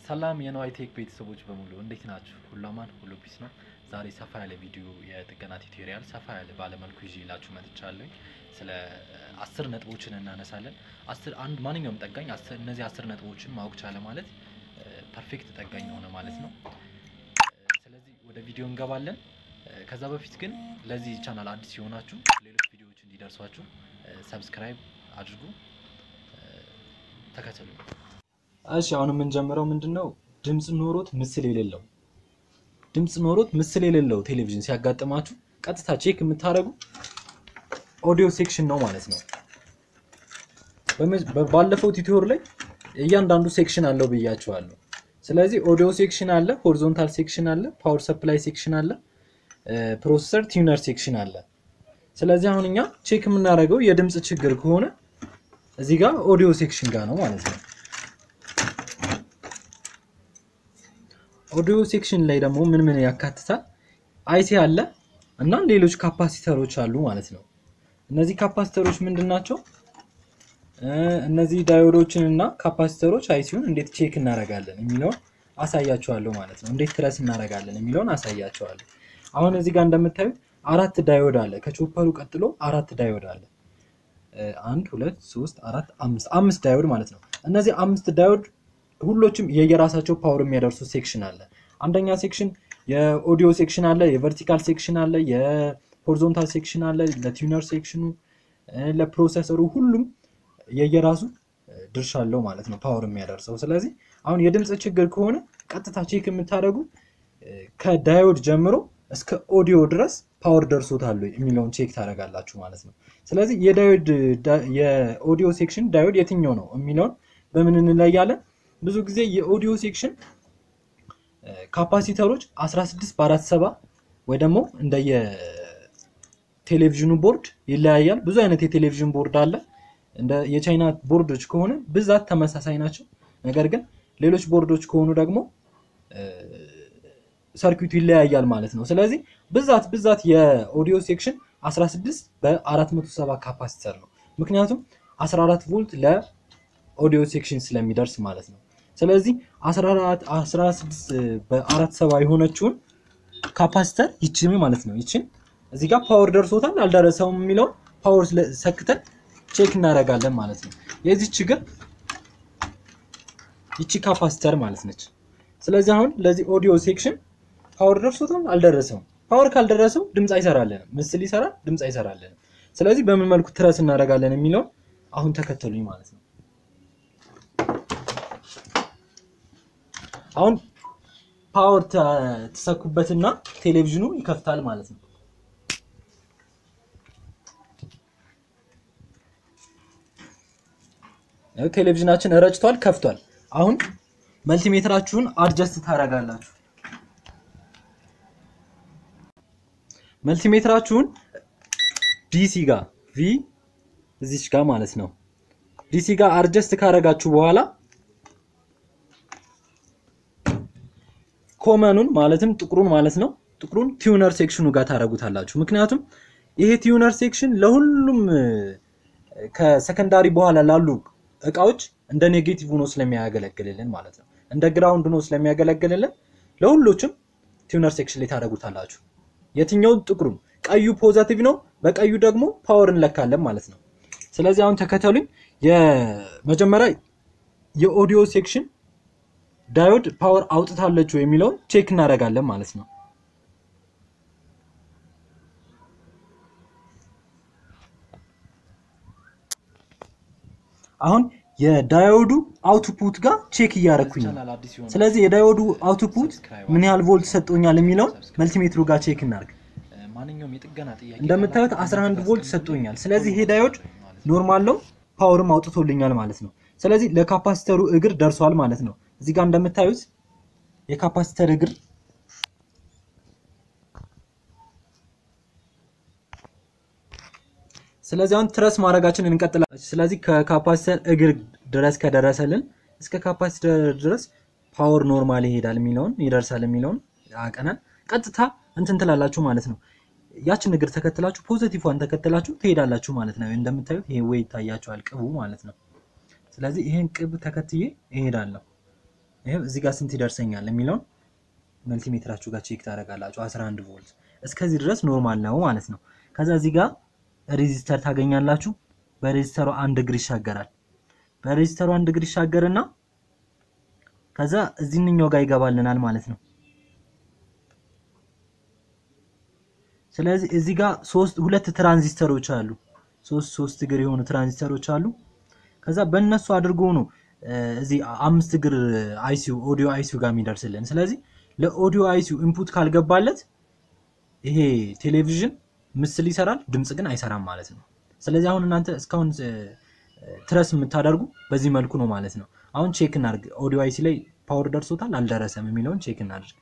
ሰላም የነዋይ ቴክ ቤተሰቦች በሙሉ እንዴት ናችሁ? ሁሉ አማን፣ ሁሉ ፒስ ነው። ዛሬ ሰፋ ያለ ቪዲዮ የጥገና ቱቶሪያል ሰፋ ያለ ባለመልኩ ይዤላችሁ መጥቻለሁ። ስለ አስር ነጥቦችን እናነሳለን። አስር አንድ ማንኛውም ጠጋኝ አስር እነዚህ አስር ነጥቦችን ማወቅ ቻለ ማለት ፐርፌክት ጠጋኝ ሆነ ማለት ነው። ስለዚህ ወደ ቪዲዮ እንገባለን። ከዛ በፊት ግን ለዚህ ቻናል አዲስ የሆናችሁ ሌሎች ቪዲዮዎች እንዲደርሷችሁ ሰብስክራይብ አድርጉ፣ ተከተሉ። እሺ አሁን የምንጀምረው ምንድን ነው? ድምፅ ኖሮት ምስል የሌለው ድምፅ ኖሮት ምስል የሌለው ቴሌቪዥን ሲያጋጥማችሁ ቀጥታ ቼክ የምታደርጉ ኦዲዮ ሴክሽን ነው ማለት ነው። ባለፈው ቲቶር ላይ እያንዳንዱ ሴክሽን አለው ብያችኋለሁ። ስለዚህ ኦዲዮ ሴክሽን አለ፣ ሆሪዞንታል ሴክሽን አለ፣ ፓወር ሰፕላይ ሴክሽን አለ፣ ፕሮሰሰር ቲዩነር ሴክሽን አለ። ስለዚህ አሁን እኛ ቼክ የምናደርገው የድምፅ ችግር ከሆነ እዚህ ጋር ኦዲዮ ሴክሽን ጋር ነው ማለት ነው። ኦዲዮ ሴክሽን ላይ ደግሞ ምን ምን ያካትታል? አይሲ አለ እና ሌሎች ካፓሲተሮች አሉ ማለት ነው። እነዚህ ካፓሲተሮች ምንድን ናቸው? እነዚህ ዳዮዶችን እና ካፓሲተሮች አይሲውን እንዴት ቼክ እናደርጋለን የሚለውን አሳያቸዋለሁ ማለት ነው። እንዴት ትረስ እናደርጋለን የሚለውን አሳያቸዋለሁ። አሁን እዚህ ጋር እንደምታዩት አራት ዳዮድ አለ። ከቾፐሩ ቀጥሎ አራት ዳዮድ አለ። አንድ ሁለት ሶስት አራት አምስት አምስት ዳዮድ ማለት ነው። እነዚህ አምስት ዳዮድ ሁሎችም የየራሳቸው ፓወር የሚያደርሱ ሴክሽን አለ። አንደኛ ሴክሽን የኦዲዮ ሴክሽን አለ፣ የቨርቲካል ሴክሽን አለ፣ የሆሪዞንታል ሴክሽን አለ፣ ለቲዩነር ሴክሽኑ፣ ለፕሮሰሰሩ ሁሉም የየራሱ ድርሻ አለው ማለት ነው ፓወር የሚያደርሰው። ስለዚህ አሁን የድምፅ ችግር ከሆነ ቀጥታ ቼክ የምታደርጉ ከዳዮድ ጀምሮ እስከ ኦዲዮ ድረስ ፓወር ደርሶታል የሚለውን ቼክ ታደርጋላችሁ ማለት ነው። ስለዚህ የዳዮድ የኦዲዮ ሴክሽን ዳዮድ የትኛው ነው የሚለውን በምን እንለያለን? ብዙ ጊዜ የኦዲዮ ሴክሽን ካፓሲተሮች 16 በአራት ሰባ ወይ ደግሞ እንደ የቴሌቪዥኑ ቦርድ ይለያያል። ብዙ አይነት የቴሌቪዥን ቦርድ አለ። እንደ የቻይና ቦርዶች ከሆነ ብዛት ተመሳሳይ ናቸው። ነገር ግን ሌሎች ቦርዶች ከሆኑ ደግሞ ሰርኪቱ ይለያያል ማለት ነው። ስለዚህ ብዛት ብዛት የኦዲዮ ሴክሽን 16 በ470 ካፓሲተር ነው። ምክንያቱም 14 ቮልት ለኦዲዮ ሴክሽን ስለሚደርስ ማለት ነው። ስለዚህ 16 በአራት ሰባ የሆነችውን ካፓሲተር ይችን ማለት ነው። ይችን እዚህ ጋር ፓወር ደርሶታል አልደረሰውም የሚለውን ፓወር ሰክተን ቼክ እናደርጋለን ማለት ነው። የዚህ ችግር ይቺ ካፓሲተር ማለት ነች። ስለዚህ አሁን ለዚህ ኦዲዮ ሴክሽን ፓወር ደርሶታል አልደረሰውም። ፓወር ካልደረሰው ድምፅ አይሰራልንም። ምስል ይሰራል፣ ድምፅ አይሰራልንም። ስለዚህ በምን መልኩ ትረስ እናደርጋለን የሚለውን አሁን ተከተሉኝ ማለት ነው። አሁን ፓወር ተሰኩበትና ቴሌቪዥኑ ይከፍታል ማለት ነው። ቴሌቪዥናችን ረጭቷል፣ ከፍቷል። አሁን መልቲሜትራችሁን አድጀስት ታደርጋላችሁ። መልቲሜትራችሁን ዲሲ ጋር ቪ እዚች ጋር ማለት ነው ዲሲ ጋር አድጀስት ካደረጋችሁ በኋላ ኮመኑን ማለትም ጥቁሩን ማለት ነው ጥቁሩን ቲዩነር ሴክሽኑ ጋር ታደርጉታላችሁ። ምክንያቱም ይሄ ቲዩነር ሴክሽን ለሁሉም ከሰከንዳሪ በኋላ ላሉ እቃዎች እንደ ኔጌቲቭ ሆኖ ስለሚያገለግልልን ማለት ነው እንደ ግራውንድ ሆኖ ስለሚያገለግልልን ለሁሎችም ቲዩነር ሴክሽን ላይ ታደርጉታላችሁ። የትኛው ጥቁሩን፣ ቀዩ ፖዘቲቭ ነው፣ በቀዩ ደግሞ ፓወር እንለካለን ማለት ነው። ስለዚህ አሁን ተከተሉኝ። የመጀመሪያ የኦዲዮ ሴክሽን ዳዮድ ፓወር አውጥታለች የሚለውን ቼክ እናደርጋለን ማለት ነው። አሁን የዳዮዱ አውትፑት ጋር ቼክ እያደረኩኝ ነው። ስለዚህ የዳዮዱ አውትፑት ምን ያህል ቮልት ሰጥቶኛል የሚለውን መልቲሜትሩ ጋር ቼክ እናድርግ። ማንኛውም የጥገና ጥያቄ እንደምታዩት 11 ቮልት ሰጥቶኛል። ስለዚህ ይሄ ዳዮድ ኖርማል ነው፣ ፓወርም አውጥቶልኛል ማለት ነው። ስለዚህ ለካፓሲተሩ እግር ደርሷል ማለት ነው። እዚህ ጋር እንደምታዩት የካፓሲተር እግር ስለዚህ አሁን ትረስ ማድረጋችን እንቀጥላለን። ስለዚህ ከካፓሲተር እግር ድረስ ከደረሰልን እስከ ካፓሲተር ድረስ ፓወር ኖርማል ይሄዳል የሚለውን ይደርሳል የሚለውን አቀናን ቀጥታ እንትን ትላላችሁ ማለት ነው። ያችን እግር ተከትላችሁ ፖዚቲቭዋን ተከትላችሁ ትሄዳላችሁ ማለት ነው። እንደምታዩት ይሄ ወይ ይታያችኋል ቅቡ ማለት ነው። ስለዚህ ይሄን ቅብ ተከትዬ እሄዳለሁ። ይሄው እዚህ ጋር ስንት ይደርሰኛል የሚለውን መልቲሜትራችሁ ጋር ቼክ ታደርጋላችሁ። 11 ቮልት እስከዚህ ድረስ ኖርማል ነው ማለት ነው። ከዛ እዚህ ጋር ሬዚስተር ታገኛላችሁ። በሬዚስተሩ አንድ እግር ይሻገራል። በሬዚስተሩ አንድ እግር ይሻገርና ከዛ እዚህኛው ጋር ይገባልናል ማለት ነው። ስለዚህ እዚህ ጋር ሶስት ሁለት ትራንዚስተሮች አሉ። ሶስት ሶስት እግር የሆኑ ትራንዚስተሮች አሉ። ከዛ በእነሱ አድርጎ ነው እዚህ አምስት እግር አይሲዩ ኦዲዮ አይሲዩ ጋር የሚደርስልን። ስለዚህ ለኦዲዮ አይሲዩ ኢንፑት ካልገባለት ይሄ ቴሌቪዥን ምስል ይሰራል፣ ድምፅ ግን አይሰራም ማለት ነው። ስለዚህ አሁን እናንተ እስካሁን ትረስ የምታደርጉ በዚህ መልኩ ነው ማለት ነው። አሁን ቼክ እናድርግ። ኦዲዮ አይሲ ላይ ፓወር ደርሶታል አልደረሰም የሚለውን ቼክ እናድርግ።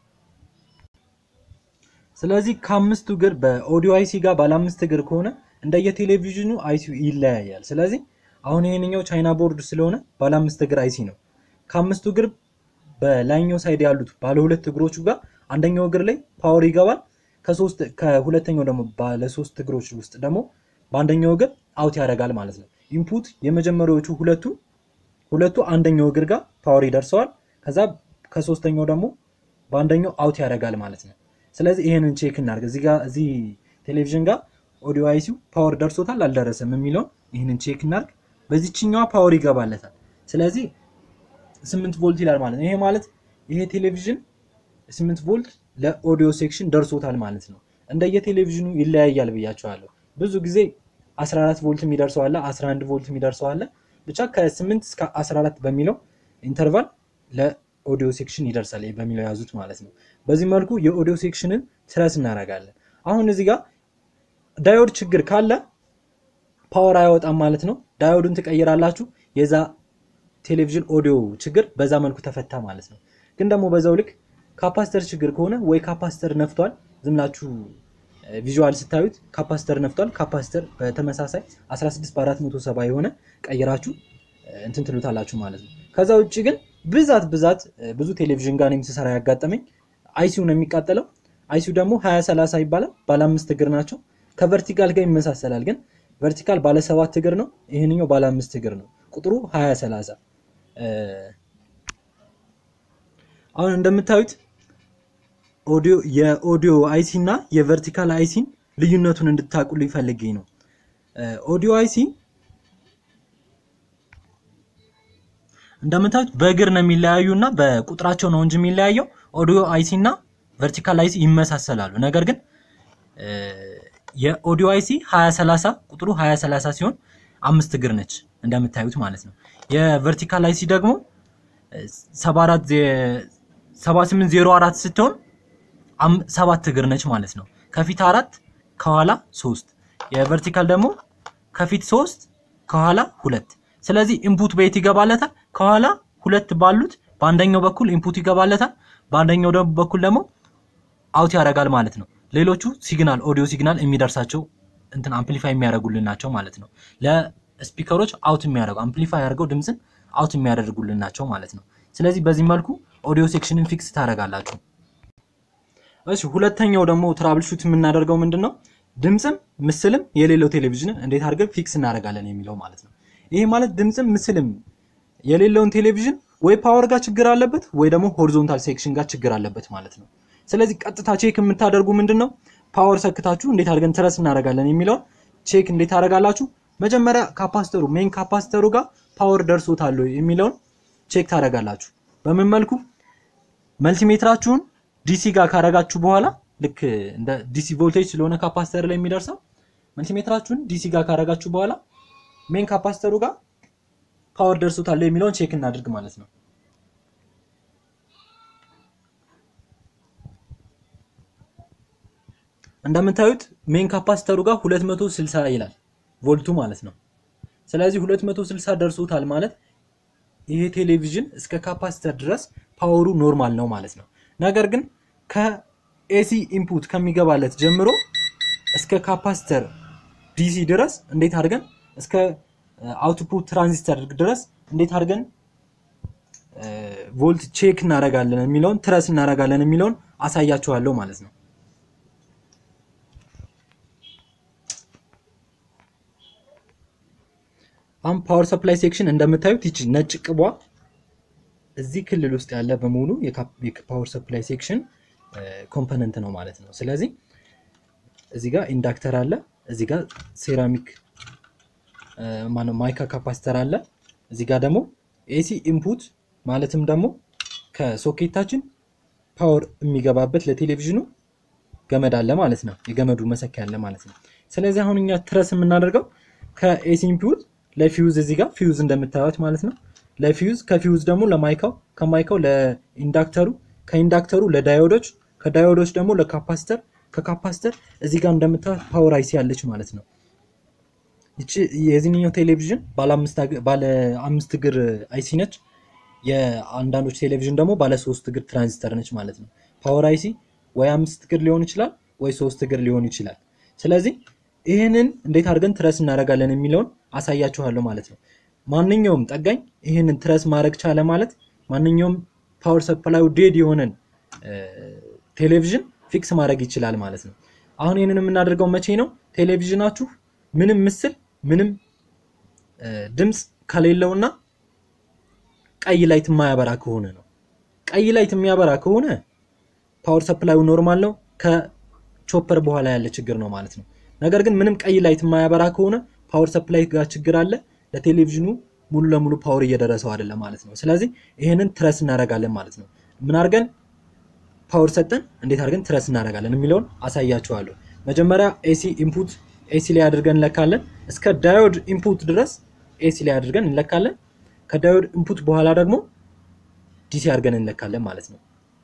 ስለዚህ ከአምስቱ እግር በኦዲዮ አይሲ ጋር ባለ አምስት እግር ከሆነ እንደየቴሌቪዥኑ አይሲዩ ይለያያል። ስለዚህ አሁን ይሄንኛው ቻይና ቦርድ ስለሆነ ባለ አምስት እግር አይሲ ነው። ከአምስቱ እግር በላይኛው ሳይድ ያሉት ባለ ሁለት እግሮቹ ጋር አንደኛው እግር ላይ ፓወር ይገባል። ከሶስት ከሁለተኛው ደግሞ ባለ ሶስት እግሮች ውስጥ ደግሞ በአንደኛው እግር አውት ያደርጋል ማለት ነው። ኢንፑት የመጀመሪያዎቹ ሁለቱ ሁለቱ አንደኛው እግር ጋር ፓወር ይደርሰዋል። ከዛ ከሶስተኛው ደግሞ በአንደኛው አውት ያደርጋል ማለት ነው። ስለዚህ ይሄንን ቼክ እናድርግ። እዚህ ጋር እዚህ ቴሌቪዥን ጋር ኦዲዮ አይሲው ፓወር ደርሶታል አልደረሰም የሚለውን ይህንን ቼክ እናድርግ። በዚችኛዋ ፓወር ይገባለታል። ስለዚህ ስምንት ቮልት ይላል ማለት ነው። ይሄ ማለት ይሄ ቴሌቪዥን ስምንት ቮልት ለኦዲዮ ሴክሽን ደርሶታል ማለት ነው። እንደየቴሌቪዥኑ ይለያያል ብያቸዋለሁ። ብዙ ጊዜ 14 ቮልት የሚደርሰው አለ፣ 11 ቮልት የሚደርሰው አለ። ብቻ ከ8 እስከ 14 በሚለው ኢንተርቫል ለኦዲዮ ሴክሽን ይደርሳል በሚለው ያዙት ማለት ነው። በዚህ መልኩ የኦዲዮ ሴክሽንን ትረስ እናደርጋለን። አሁን እዚህ ጋር ዳዮድ ችግር ካለ ፓወር አይወጣም ማለት ነው። ዳዮዱን ትቀይራላችሁ። የዛ ቴሌቪዥን ኦዲዮ ችግር በዛ መልኩ ተፈታ ማለት ነው። ግን ደግሞ በዛው ልክ ካፓስተር ችግር ከሆነ ወይ ካፓስተር ነፍቷል፣ ዝምላችሁ ቪዥዋል ስታዩት ካፓስተር ነፍቷል። ካፓስተር በተመሳሳይ 16 በ470 የሆነ ቀይራችሁ እንትን ትሉታላችሁ ማለት ነው። ከዛ ውጭ ግን ብዛት ብዛት ብዙ ቴሌቪዥን ጋር እኔም ስሰራ ያጋጠመኝ አይሲዩ ነው የሚቃጠለው። አይሲዩ ደግሞ 20 30 ይባላል። ባለ አምስት እግር ናቸው። ከቨርቲካል ጋር ይመሳሰላል። ግን ቨርቲካል ባለ ሰባት እግር ነው። ይህንኛው ባለ አምስት እግር ነው። ቁጥሩ 20 30 አሁን እንደምታዩት ኦዲዮ የኦዲዮ አይሲ እና የቨርቲካል አይሲን ልዩነቱን እንድታቁሉ ይፈልገኝ ነው። ኦዲዮ አይሲ እንደምታዩት በእግር ነው የሚለያዩ እና በቁጥራቸው ነው እንጂ የሚለያየው። ኦዲዮ አይሲ እና ቨርቲካል አይሲ ይመሳሰላሉ። ነገር ግን የኦዲዮ አይሲ 2030 ቁጥሩ 2030 ሲሆን አምስት እግር ነች እንደምታዩት ማለት ነው። የቨርቲካል አይሲ ደግሞ 7804 ስትሆን ሰባት እግር ነች ማለት ነው። ከፊት አራት ከኋላ ሶስት። የቨርቲካል ደግሞ ከፊት ሶስት ከኋላ ሁለት። ስለዚህ ኢንፑት በየት ይገባለታል? ከኋላ ሁለት ባሉት በአንደኛው በኩል ኢንፑት ይገባለታል፣ በአንደኛው በኩል ደግሞ አውት ያደርጋል ማለት ነው። ሌሎቹ ሲግናል ኦዲዮ ሲግናል የሚደርሳቸው እንትን አምፕሊፋይ የሚያደርጉልን ናቸው ማለት ነው። ለስፒከሮች አውት የሚያደርጉ አምፕሊፋይ አድርገው ድምፅን አውት የሚያደርጉልን ናቸው ማለት ነው። ስለዚህ በዚህ መልኩ ኦዲዮ ሴክሽንን ፊክስ ታደርጋላችሁ። እሺ ሁለተኛው ደግሞ ትራብል ሹት የምናደርገው ምንድን ነው? ድምፅም ምስልም የሌለው ቴሌቪዥንን እንዴት አድርገን ፊክስ እናደርጋለን የሚለው ማለት ነው። ይሄ ማለት ድምፅም ምስልም የሌለውን ቴሌቪዥን ወይ ፓወር ጋር ችግር አለበት ወይ ደግሞ ሆሪዞንታል ሴክሽን ጋር ችግር አለበት ማለት ነው። ስለዚህ ቀጥታ ቼክ የምታደርጉ ምንድን ነው ፓወር ሰክታችሁ እንዴት አድርገን ትረስ እናደርጋለን የሚለውን ቼክ እንዴት ታደርጋላችሁ? መጀመሪያ ካፓስተሩ ሜን ካፓስተሩ ጋር ፓወር ደርሶታል ወይ የሚለውን ቼክ ታደርጋላችሁ። በምን መልኩ መልቲሜትራችሁን ዲሲ ጋር ካረጋችሁ በኋላ ልክ እንደ ዲሲ ቮልቴጅ ስለሆነ ካፓስተር ላይ የሚደርሰው መልቲሜትራችሁን ዲሲ ጋር ካረጋችሁ በኋላ ሜን ካፓስተሩ ጋር ፓወር ደርሶታል የሚለውን ቼክ እናድርግ ማለት ነው። እንደምታዩት ሜን ካፓስተሩ ጋር 260 ይላል ቮልቱ ማለት ነው። ስለዚህ 260 ደርሶታል ማለት ይሄ ቴሌቪዥን እስከ ካፓስተር ድረስ ፓወሩ ኖርማል ነው ማለት ነው። ነገር ግን ከኤሲ ኢንፑት ከሚገባለት ጀምሮ እስከ ካፓስተር ዲሲ ድረስ እንዴት አድርገን እስከ አውትፑት ትራንዚስተር ድረስ እንዴት አድርገን ቮልት ቼክ እናደርጋለን የሚለውን ትረስ እናደርጋለን የሚለውን አሳያችኋለሁ ማለት ነው። አሁን ፓወር ሰፕላይ ሴክሽን እንደምታዩት ይቺ ነጭ ቅቧ እዚህ ክልል ውስጥ ያለ በሙሉ የፓወር ሰፕላይ ሴክሽን ኮምፖነንት ነው ማለት ነው። ስለዚህ እዚህ ጋር ኢንዳክተር አለ፣ እዚህ ጋር ሴራሚክ ማነው ማይካ ካፓሲተር አለ፣ እዚህ ጋር ደግሞ ኤሲ ኢንፑት ማለትም ደግሞ ከሶኬታችን ፓወር የሚገባበት ለቴሌቪዥኑ ገመድ አለ ማለት ነው። የገመዱ መሰኪያ አለ ማለት ነው። ስለዚህ አሁን እኛ ትረስ የምናደርገው ከኤሲ ኢንፑት ለፊውዝ እዚህ ጋር ፊውዝ እንደምታዩት ማለት ነው። ለፊውዝ ከፊውዝ ደግሞ ለማይካው ከማይካው ለኢንዳክተሩ ከኢንዳክተሩ ለዳዮዶች ከዳዮዶች ደግሞ ለካፓሲተር ከካፓሲተር እዚህ ጋር እንደምታዩት ፓወር አይሲ ያለች ማለት ነው። ይቺ የዚህኛው ቴሌቪዥን ባለ አምስት እግር አይሲ ነች። የአንዳንዶች ቴሌቪዥን ደግሞ ባለ ሶስት እግር ትራንዚስተር ነች ማለት ነው። ፓወር አይሲ ወይ አምስት እግር ሊሆን ይችላል ወይ ሶስት እግር ሊሆን ይችላል። ስለዚህ ይህንን እንዴት አድርገን ትረስ እናደርጋለን የሚለውን አሳያችኋለሁ ማለት ነው። ማንኛውም ጠጋኝ ይህንን ትረስ ማድረግ ቻለ ማለት ማንኛውም ፓወር ሰፕላዩ ዴድ የሆነን ቴሌቪዥን ፊክስ ማድረግ ይችላል ማለት ነው። አሁን ይህንን የምናደርገው መቼ ነው? ቴሌቪዥናችሁ ምንም ምስል ምንም ድምፅ ከሌለውና ቀይ ላይት የማያበራ ከሆነ ነው። ቀይ ላይት የሚያበራ ከሆነ ፓወር ሰፕላዩ ኖርማል ነው፣ ከቾፐር በኋላ ያለ ችግር ነው ማለት ነው። ነገር ግን ምንም ቀይ ላይት የማያበራ ከሆነ ፓወር ሰፕላይ ጋር ችግር አለ፣ ለቴሌቪዥኑ ሙሉ ለሙሉ ፓወር እየደረሰው አይደለም ማለት ነው። ስለዚህ ይህንን ትረስ እናደርጋለን ማለት ነው። ምን አድርገን ፓወር ሰጠን እንዴት አድርገን ትረስ እናደርጋለን የሚለውን አሳያችኋለሁ። መጀመሪያ ኤሲ ኢንፑት ኤሲ ላይ አድርገን እንለካለን። እስከ ዳዮድ ኢንፑት ድረስ ኤሲ ላይ አድርገን እንለካለን። ከዳዮድ ኢንፑት በኋላ ደግሞ ዲሲ አድርገን እንለካለን ማለት ነው።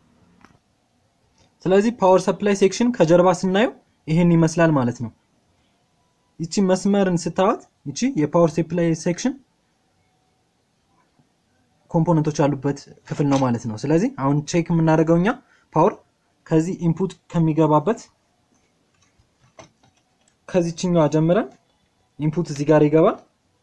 ስለዚህ ፓወር ሰፕላይ ሴክሽን ከጀርባ ስናየው ይሄን ይመስላል ማለት ነው። ይቺ መስመርን ስታዋት ይቺ የፓወር ሰፕላይ ሴክሽን ኮምፖነንቶች ያሉበት ክፍል ነው ማለት ነው። ስለዚህ አሁን ቼክ የምናደርገው እኛ ፓወር ከዚህ ኢንፑት ከሚገባበት ከዚችኛዋ ጀምረን ኢንፑት እዚህ ጋር ይገባል።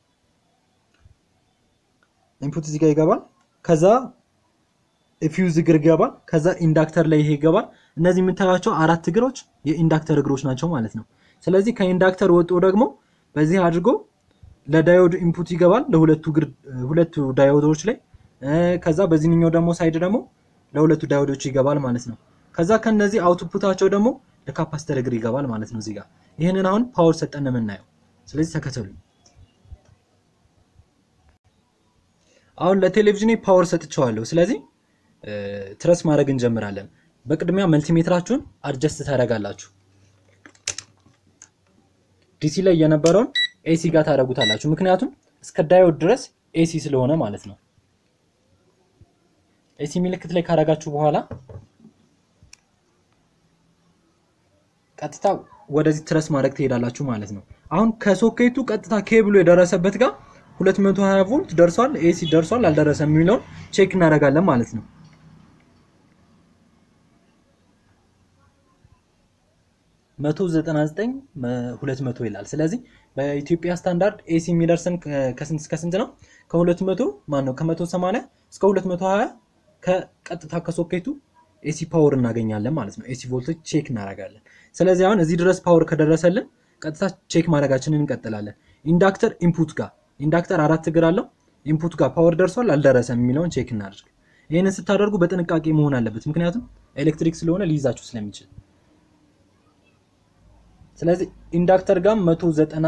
ኢንፑት እዚህ ጋር ይገባል። ከዛ ፊውዝ እግር ይገባል። ከዛ ኢንዳክተር ላይ ይሄ ይገባል። እነዚህ የምታዩቸው አራት እግሮች የኢንዳክተር እግሮች ናቸው ማለት ነው። ስለዚህ ከኢንዳክተር ወጥቶ ደግሞ በዚህ አድርጎ ለዳዮድ ኢንፑት ይገባል ለሁለቱ እግር ሁለቱ ዳዮዶች ላይ ከዛ በዚህኛው ደግሞ ሳይድ ደግሞ ለሁለቱ ዳዮዶች ይገባል ማለት ነው። ከዛ ከነዚህ አውትፑታቸው ደግሞ ለካፓስተር እግር ይገባል ማለት ነው። እዚህ ጋር ይህንን አሁን ፓወር ሰጠን ነው የምናየው። ስለዚህ ተከተሉ። አሁን ለቴሌቪዥኔ ፓወር ሰጥቼዋለሁ። ስለዚህ ትረስ ማድረግ እንጀምራለን። በቅድሚያ መልቲሜትራችሁን አድጀስት ታደርጋላችሁ። ዲሲ ላይ የነበረውን ኤሲ ጋር ታደርጉታላችሁ። ምክንያቱም እስከ ዳዮድ ድረስ ኤሲ ስለሆነ ማለት ነው። ኤሲ ምልክት ላይ ካደረጋችሁ በኋላ ቀጥታ ወደዚህ ትረስ ማድረግ ትሄዳላችሁ ማለት ነው። አሁን ከሶኬቱ ቀጥታ ኬብሉ የደረሰበት ጋር 220 ቮልት ደርሷል፣ ኤሲ ደርሷል አልደረሰም የሚለውን ቼክ እናደርጋለን ማለት ነው። መቶ ዘጠና ዘጠኝ ሁለት መቶ ይላል። ስለዚህ በኢትዮጵያ ስታንዳርድ ኤሲ የሚደርሰን ከስንት እስከ ስንት ነው? ከሁለት መቶ ማን ነው ከመቶ ሰማንያ እስከ ሁለት መቶ ሀያ ከቀጥታ ከሶኬቱ ኤሲ ፓወር እናገኛለን ማለት ነው። ኤሲ ቮልቴጅ ቼክ እናደርጋለን። ስለዚህ አሁን እዚህ ድረስ ፓወር ከደረሰልን ቀጥታ ቼክ ማድረጋችንን እንቀጥላለን። ኢንዳክተር ኢንፑት ጋር ኢንዳክተር አራት እግር አለው። ኢንፑት ጋር ፓወር ደርሷል አልደረሰም የሚለውን ቼክ እናደርግ። ይህንን ስታደርጉ በጥንቃቄ መሆን አለበት፣ ምክንያቱም ኤሌክትሪክ ስለሆነ ሊይዛችሁ ስለሚችል። ስለዚህ ኢንዳክተር ጋር መቶ ዘጠና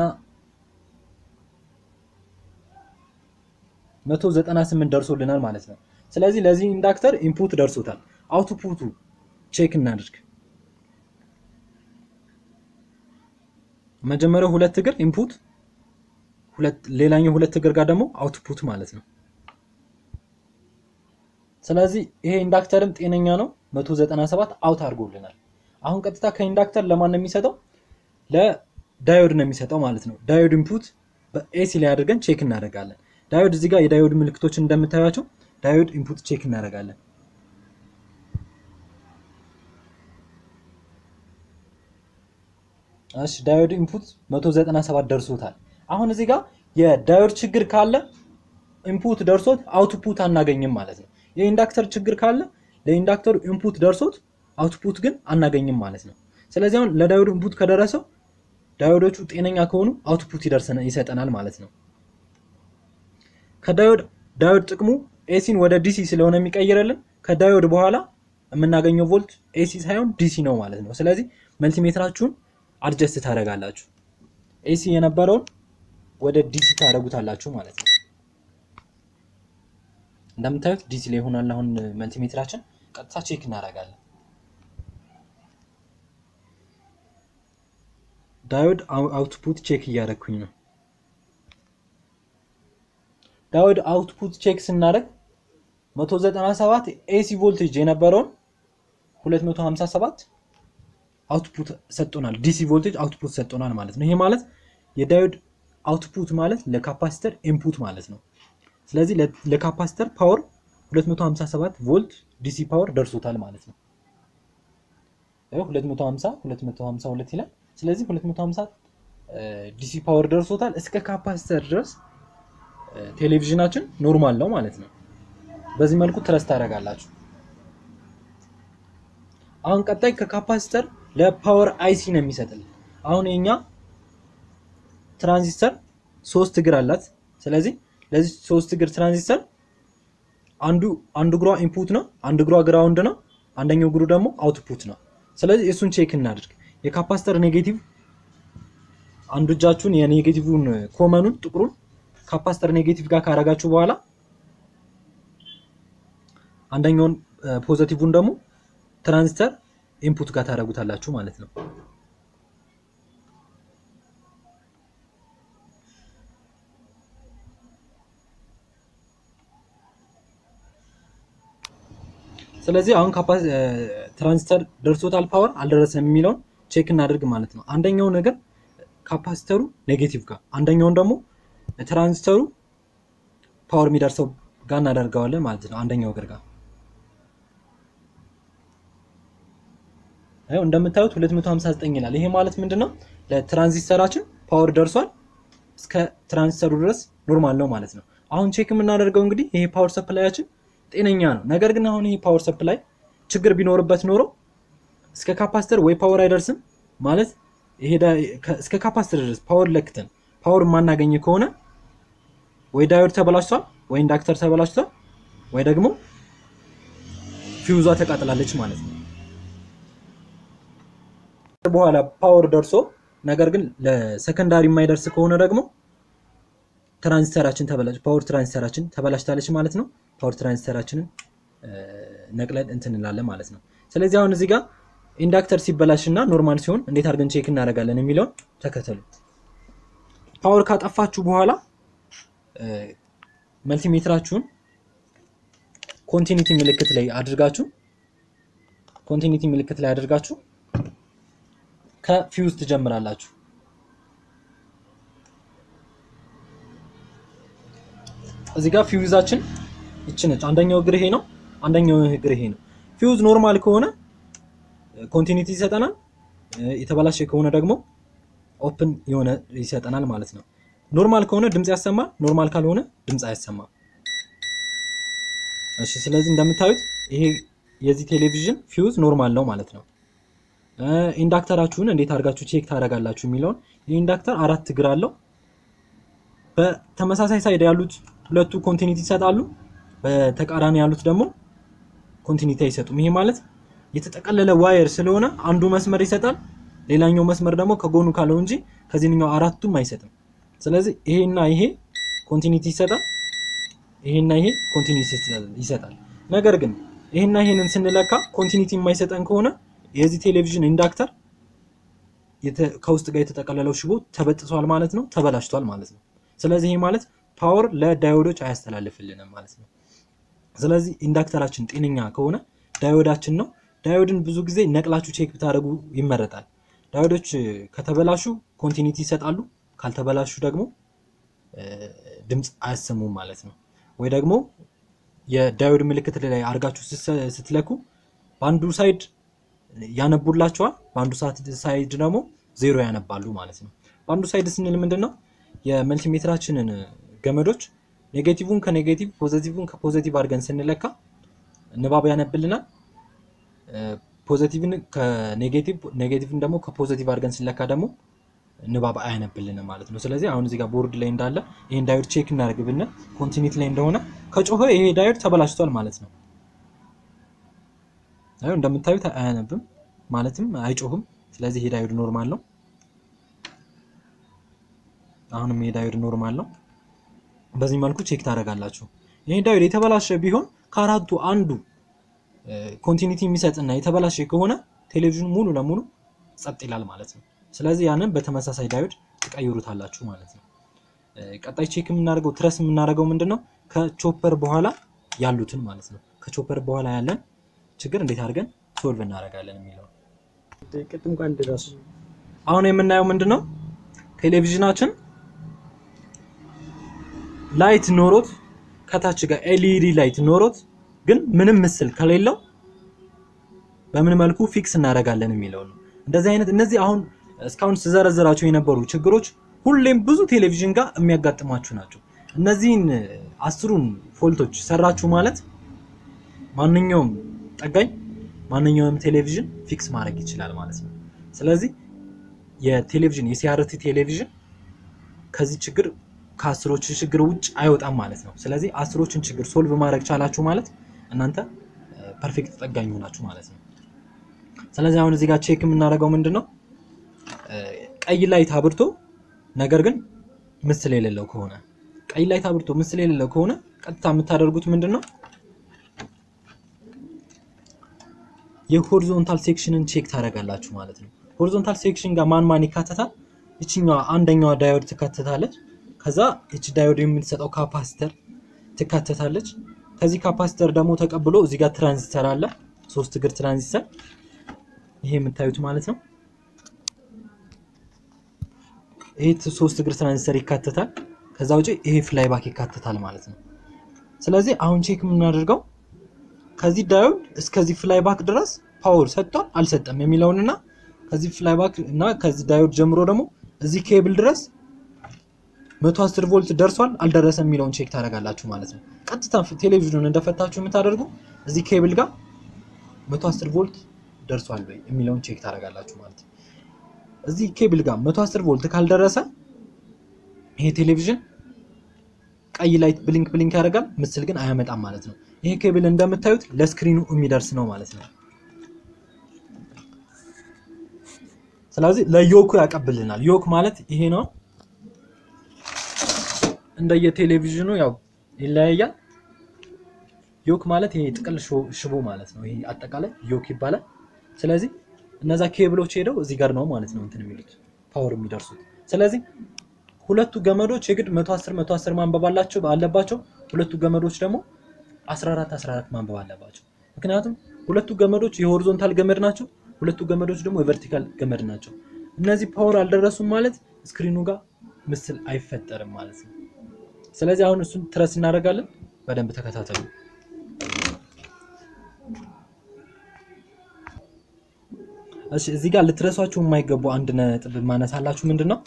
መቶ ዘጠና ስምንት ደርሶልናል ማለት ነው። ስለዚህ ለዚህ ኢንዳክተር ኢንፑት ደርሶታል። አውትፑቱ ቼክ እናድርግ። መጀመሪያው ሁለት እግር ኢንፑት ሁለት ሌላኛው ሁለት እግር ጋር ደግሞ አውትፑት ማለት ነው። ስለዚህ ይሄ ኢንዳክተርም ጤነኛ ነው። 197 አውት አድርጎልናል። አሁን ቀጥታ ከኢንዳክተር ለማን ነው የሚሰጠው? ለዳዮድ ነው የሚሰጠው ማለት ነው። ዳዮድ ኢንፑት በኤሲ ላይ አድርገን ቼክ እናደርጋለን። ዳዮድ እዚህ ጋር የዳዮድ ምልክቶችን እንደምታዩቸው ዳዮድ ኢንፑት ቼክ እናደርጋለን። እሺ ዳዮድ ኢንፑት 197 ደርሶታል። አሁን እዚህ ጋር የዳዮድ ችግር ካለ ኢንፑት ደርሶት አውትፑት አናገኝም ማለት ነው። የኢንዳክተር ችግር ካለ ለኢንዳክተሩ ኢንፑት ደርሶት አውትፑት ግን አናገኝም ማለት ነው። ስለዚህ አሁን ለዳዮድ ኢንፑት ከደረሰው ዳዮዶቹ ጤነኛ ከሆኑ አውትፑት ይደርሰናል ይሰጠናል ማለት ነው። ከዳዮድ ዳዮድ ጥቅሙ ኤሲን ወደ ዲሲ ስለሆነ የሚቀይርልን ከዳዮድ በኋላ የምናገኘው ቮልት ኤሲ ሳይሆን ዲሲ ነው ማለት ነው። ስለዚህ መልቲሜትራችሁን አድጀስት ታደርጋላችሁ። ኤሲ የነበረውን ወደ ዲሲ ታደርጉታላችሁ ማለት ነው። እንደምታዩት ዲሲ ላይ ይሆናል። አሁን መልቲሜትራችን ቀጥታ ቼክ እናደርጋለን። ዳዮድ አውትፑት ቼክ እያደረግኩኝ ነው። ዳዮድ አውትፑት ቼክ ስናደርግ 197 ኤሲ ቮልቴጅ የነበረውን 257 አውትፑት ሰጥቶናል። ዲሲ ቮልቴጅ አውትፑት ሰጥቶናል ማለት ነው። ይሄ ማለት የዳዮድ አውትፑት ማለት ለካፓሲተር ኢንፑት ማለት ነው። ስለዚህ ለካፓሲተር ፓወር 257 ቮልት ዲሲ ፓወር ደርሶታል ማለት ነው። 250 252 ይላል። ስለዚህ 250 ዲሲ ፓወር ደርሶታል። እስከ ካፓሲተር ድረስ ቴሌቪዥናችን ኖርማል ነው ማለት ነው። በዚህ መልኩ ትረስ ታደርጋላችሁ። አሁን ቀጣይ ከካፓሲተር ለፓወር አይሲ ነው የሚሰጥልን። አሁን የኛ ትራንዚስተር ሶስት እግር አላት። ስለዚህ ለዚህ ሶስት እግር ትራንዚስተር አንዱ አንዱ እግሯ ኢንፑት ነው፣ አንዱ እግሯ ግራውንድ ነው፣ አንደኛው እግሩ ደግሞ አውትፑት ነው። ስለዚህ እሱን ቼክ እናድርግ። የካፓሲተር ኔጌቲቭ አንዱ እጃችሁን የኔጌቲቭን ኮመኑን ጥቁሩን ካፓሲተር ኔጌቲቭ ጋር ካረጋችሁ በኋላ አንደኛውን ፖዘቲቭን ደግሞ ትራንዚስተር ኢንፑት ጋር ታደርጉታላችሁ ማለት ነው። ስለዚህ አሁን ትራንዚስተር ደርሶታል ፓወር አልደረሰም የሚለውን ቼክ እናደርግ ማለት ነው። አንደኛው ነገር ካፓሲተሩ ኔጌቲቭ ጋር፣ አንደኛውን ደግሞ ትራንዚስተሩ ፓወር የሚደርሰው ጋር እናደርገዋለን ማለት ነው። አንደኛው እግር ጋር ይኸው እንደምታዩት 259 ይላል። ይሄ ማለት ምንድን ነው? ለትራንዚስተራችን ፓወር ደርሷል። እስከ ትራንዚስተሩ ድረስ ኖርማል ነው ማለት ነው። አሁን ቼክ የምናደርገው እንግዲህ ይሄ ፓወር ሰፕላያችን ጤነኛ ነው። ነገር ግን አሁን ይሄ ፓወር ሰፕላይ ችግር ቢኖርበት ኖሮ እስከ ካፓስተር ወይ ፓወር አይደርስም ማለት ይሄ እስከ ካፓስተር ድረስ ፓወር ለክተን ፓወር የማናገኝ ከሆነ ወይ ዳዮድ ተበላሽቷል፣ ወይ ኢንዳክተር ተበላሽቷል፣ ወይ ደግሞ ፊውዟ ተቃጥላለች ማለት ነው። በኋላ ፓወር ደርሶ ነገር ግን ለሰከንዳሪ የማይደርስ ከሆነ ደግሞ ትራንዚስተራችን ተበላሽ ፓወር ትራንዚስተራችን ተበላሽታለች ማለት ነው። ፓወር ትራንዚስተራችንን ነቅለን እንትን እንላለን ማለት ነው። ስለዚህ አሁን እዚህ ጋር ኢንዳክተር ሲበላሽ እና ኖርማል ሲሆን እንዴት አድርገን ቼክ እናደርጋለን የሚለውን ተከተሉ። ፓወር ካጠፋችሁ በኋላ መልቲሜትራችሁን ኮንቲኒቲ ምልክት ላይ አድርጋችሁ ኮንቲኒቲ ምልክት ላይ አድርጋችሁ ከፊውዝ ትጀምራላችሁ። እዚህ ጋር ፊውዛችን ይቺ ነች። አንደኛው እግር ይሄ ነው፣ አንደኛው እግር ይሄ ነው። ፊውዝ ኖርማል ከሆነ ኮንቲኒቲ ይሰጠናል፣ የተበላሸ ከሆነ ደግሞ ኦፕን የሆነ ይሰጠናል ማለት ነው። ኖርማል ከሆነ ድምፅ ያሰማል፣ ኖርማል ካልሆነ ድምፅ አያሰማም። እሺ፣ ስለዚህ እንደምታዩት ይሄ የዚህ ቴሌቪዥን ፊውዝ ኖርማል ነው ማለት ነው። ኢንዳክተራችሁን እንዴት አድርጋችሁ ቼክ ታደርጋላችሁ የሚለውን ይህ ኢንዳክተር አራት እግር አለው። በተመሳሳይ ሳይድ ያሉት ሁለቱ ኮንቲኒቲ ይሰጣሉ፣ በተቃራኒ ያሉት ደግሞ ኮንቲኒቲ አይሰጡም። ይሄ ማለት የተጠቀለለ ዋየር ስለሆነ አንዱ መስመር ይሰጣል፣ ሌላኛው መስመር ደግሞ ከጎኑ ካለው እንጂ ከዚህኛው አራቱም አይሰጥም። ስለዚህ ይሄና ይሄ ኮንቲኒቲ ይሰጣል፣ ይሄና ይሄ ኮንቲኒቲ ይሰጣል። ነገር ግን ይሄና ይሄንን ስንለካ ኮንቲኒቲ የማይሰጠን ከሆነ የዚህ ቴሌቪዥን ኢንዳክተር ከውስጥ ጋር የተጠቀለለው ሽቦ ተበጥሷል ማለት ነው፣ ተበላሽቷል ማለት ነው። ስለዚህ ይሄ ማለት ፓወር ለዳዮዶች አያስተላልፍልንም ማለት ነው። ስለዚህ ኢንዳክተራችን ጤነኛ ከሆነ ዳዮዳችን ነው። ዳዮድን ብዙ ጊዜ ነቅላችሁ ቼክ ብታደርጉ ይመረጣል። ዳዮዶች ከተበላሹ ኮንቲኒቲ ይሰጣሉ፣ ካልተበላሹ ደግሞ ድምፅ አያሰሙም ማለት ነው። ወይ ደግሞ የዳዮድ ምልክት ላይ አድርጋችሁ ስትለኩ በአንዱ ሳይድ ያነቡላቸዋል፣ በአንዱ ሳይድ ደግሞ ዜሮ ያነባሉ ማለት ነው። በአንዱ ሳይድ ስንል ምንድን ነው የመልቲሜትራችንን ገመዶች ኔጌቲቭን ከኔጌቲቭ ፖዘቲቭን ከፖዘቲቭ አድርገን ስንለካ ንባብ ያነብልናል። ፖዘቲቭን ከኔጌቲቭ ኔጌቲቭን ደግሞ ከፖዘቲቭ አድርገን ስንለካ ደግሞ ንባብ አያነብልንም ማለት ነው። ስለዚህ አሁን እዚህ ጋር ቦርድ ላይ እንዳለ ይሄን ዳዮድ ቼክ እናደርግ ብንል ኮንቲኒቲ ላይ እንደሆነ ከጮኸ ይሄ ዳዮድ ተበላሽቷል ማለት ነው። አሁን እንደምታዩት አያነብም ማለትም አይጮህም። ስለዚህ ይሄ ዳዮድ ኖርማል ነው። አሁንም ይሄ ዳዮድ ኖርማል ነው። በዚህ መልኩ ቼክ ታደርጋላችሁ። ይሄ ዳዮድ የተበላሸ ቢሆን ከአራቱ አንዱ ኮንቲኒቲ የሚሰጥና የተበላሸ ከሆነ ቴሌቪዥኑ ሙሉ ለሙሉ ጸጥ ይላል ማለት ነው። ስለዚህ ያንን በተመሳሳይ ዳዮድ ትቀይሩታላችሁ ማለት ነው። ቀጣይ ቼክ የምናደርገው ትረስ የምናደርገው ምንድን ነው? ከቾፐር በኋላ ያሉትን ማለት ነው። ከቾፐር በኋላ ያለን ችግር እንዴት አድርገን ሶልቭ እናደርጋለን የሚለው ቅድም ጋር እንደራሱ አሁን የምናየው ምንድን ነው? ቴሌቪዥናችን ላይት ኖሮት ከታች ጋር ኤልኢዲ ላይት ኖሮት ግን ምንም ምስል ከሌለው በምን መልኩ ፊክስ እናደርጋለን የሚለው ነው። እንደዚህ አይነት እነዚህ አሁን እስካሁን ስዘረዝራቸው የነበሩ ችግሮች ሁሌም ብዙ ቴሌቪዥን ጋር የሚያጋጥሟችሁ ናቸው። እነዚህን አስሩን ፎልቶች ሰራችሁ ማለት ማንኛውም ጠጋኝ ማንኛውም ቴሌቪዥን ፊክስ ማድረግ ይችላል ማለት ነው። ስለዚህ የቴሌቪዥን የሲአርቲ ቴሌቪዥን ከዚህ ችግር ከአስሮቹ ችግር ውጭ አይወጣም ማለት ነው። ስለዚህ አስሮችን ችግር ሶልቭ ማድረግ ቻላችሁ ማለት እናንተ ፐርፌክት ጠጋኝ ሆናችሁ ማለት ነው። ስለዚህ አሁን እዚህ ጋር ቼክ የምናደርገው ምንድን ነው ቀይ ላይት አብርቶ ነገር ግን ምስል የሌለው ከሆነ ቀይ ላይት አብርቶ ምስል የሌለው ከሆነ ቀጥታ የምታደርጉት ምንድን ነው የሆሪዞንታል ሴክሽንን ቼክ ታደርጋላችሁ ማለት ነው። ሆሪዞንታል ሴክሽን ጋር ማን ማን ይካተታል? ይችኛዋ አንደኛዋ ዳዮድ ትካተታለች። ከዛ ይች ዳዮድ የምትሰጠው ካፓሲተር ትካተታለች። ከዚህ ካፓሲተር ደግሞ ተቀብሎ እዚህ ጋር ትራንዚስተር አለ፣ ሶስት እግር ትራንዚስተር ይሄ የምታዩት ማለት ነው። ይሄ ሶስት እግር ትራንዚስተር ይካተታል። ከዛ ውጪ ይሄ ፍላይ ባክ ይካተታል ማለት ነው። ስለዚህ አሁን ቼክ የምናደርገው ከዚህ ዳዮድ እስከዚህ ፍላይ ባክ ድረስ ፓወር ሰጥቷል አልሰጠም የሚለውንና ከዚህ ፍላይ ባክ እና ከዚህ ዳዮድ ጀምሮ ደግሞ እዚህ ኬብል ድረስ 110 ቮልት ደርሷል አልደረሰም የሚለውን ቼክ ታደርጋላችሁ ማለት ነው። ቀጥታ ቴሌቪዥኑን እንደፈታችሁ የምታደርጉ እዚህ ኬብል ጋር 110 ቮልት ደርሷል ወይ የሚለውን ቼክ ታደርጋላችሁ ማለት ነው። እዚህ ኬብል ጋር 110 ቮልት ካልደረሰ ይሄ ቴሌቪዥን ቀይ ላይት ብሊንክ ብሊንክ ያደርጋል፣ ምስል ግን አያመጣም ማለት ነው። ይሄ ኬብል እንደምታዩት ለስክሪኑ የሚደርስ ነው ማለት ነው። ስለዚህ ለዮኩ ያቀብልናል። ዮክ ማለት ይሄ ነው። እንደየቴሌቪዥኑ ያው ይለያያል። ዮክ ማለት ይሄ ጥቅል ሽቦ ማለት ነው። ይሄ አጠቃላይ ዮክ ይባላል። ስለዚህ እነዛ ኬብሎች ሄደው እዚህ ጋር ነው ማለት ነው እንትን የሚሉት ፓወር የሚደርሱት። ስለዚህ ሁለቱ ገመዶች የግድ 110 110 ማንበብ አላቸው አለባቸው። ሁለቱ ገመዶች ደግሞ 14 14 ማንበብ አለባቸው። ምክንያቱም ሁለቱ ገመዶች የሆሪዞንታል ገመድ ናቸው። ሁለቱ ገመዶች ደግሞ የቨርቲካል ገመድ ናቸው። እነዚህ ፓወር አልደረሱም ማለት ስክሪኑ ጋር ምስል አይፈጠርም ማለት ነው። ስለዚህ አሁን እሱን ትረስ እናደርጋለን። በደንብ ተከታተሉ። እሺ እዚህ ጋር ልትረሷቸው የማይገቡ አንድ ነጥብ ማነሳላችሁ ምንድን ነው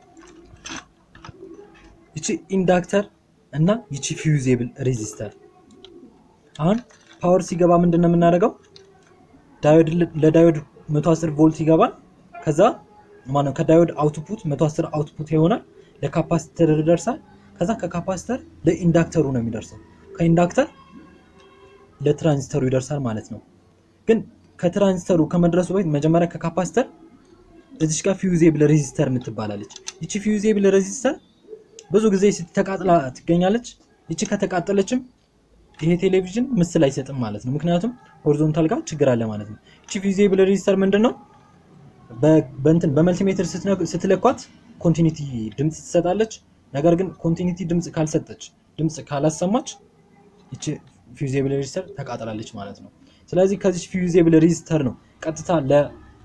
ይቺ ኢንዳክተር እና ይቺ ፊውዜብል ሬዚስተር አሁን ፓወር ሲገባ ምንድን ነው የምናደርገው? ዳዮድ ለዳዮድ 110 ቮልት ይገባል። ከዛ ማነው ከዳዮድ አውትፑት 110 አውትፑት ይሆናል። ለካፓሲተር ይደርሳል። ከዛ ከካፓሲተር ለኢንዳክተሩ ነው የሚደርሰው። ከኢንዳክተር ለትራንዚስተሩ ይደርሳል ማለት ነው። ግን ከትራንዚስተሩ ከመድረሱ በፊት መጀመሪያ ከካፓሲተር እዚች ጋር ፊውዜብል ሬዚስተር የምትባላለች። ይቺ ፊውዜብል ሬዚስተር ብዙ ጊዜ ስትተቃጥላ ትገኛለች። ይቺ ከተቃጠለችም ይሄ ቴሌቪዥን ምስል አይሰጥም ማለት ነው። ምክንያቱም ሆሪዞንታል ጋር ችግር አለ ማለት ነው። እቺ ፊዚብል ሬጂስተር ምንድን ነው? በእንትን በመልቲሜትር ስትለኳት ኮንቲኒቲ ድምፅ ትሰጣለች። ነገር ግን ኮንቲኒቲ ድምፅ ካልሰጠች ድምፅ ካላሰማች እቺ ፊዚብል ሬጂስተር ተቃጥላለች ማለት ነው። ስለዚህ ከዚህ ፊዚብል ሬጂስተር ነው ቀጥታ ለ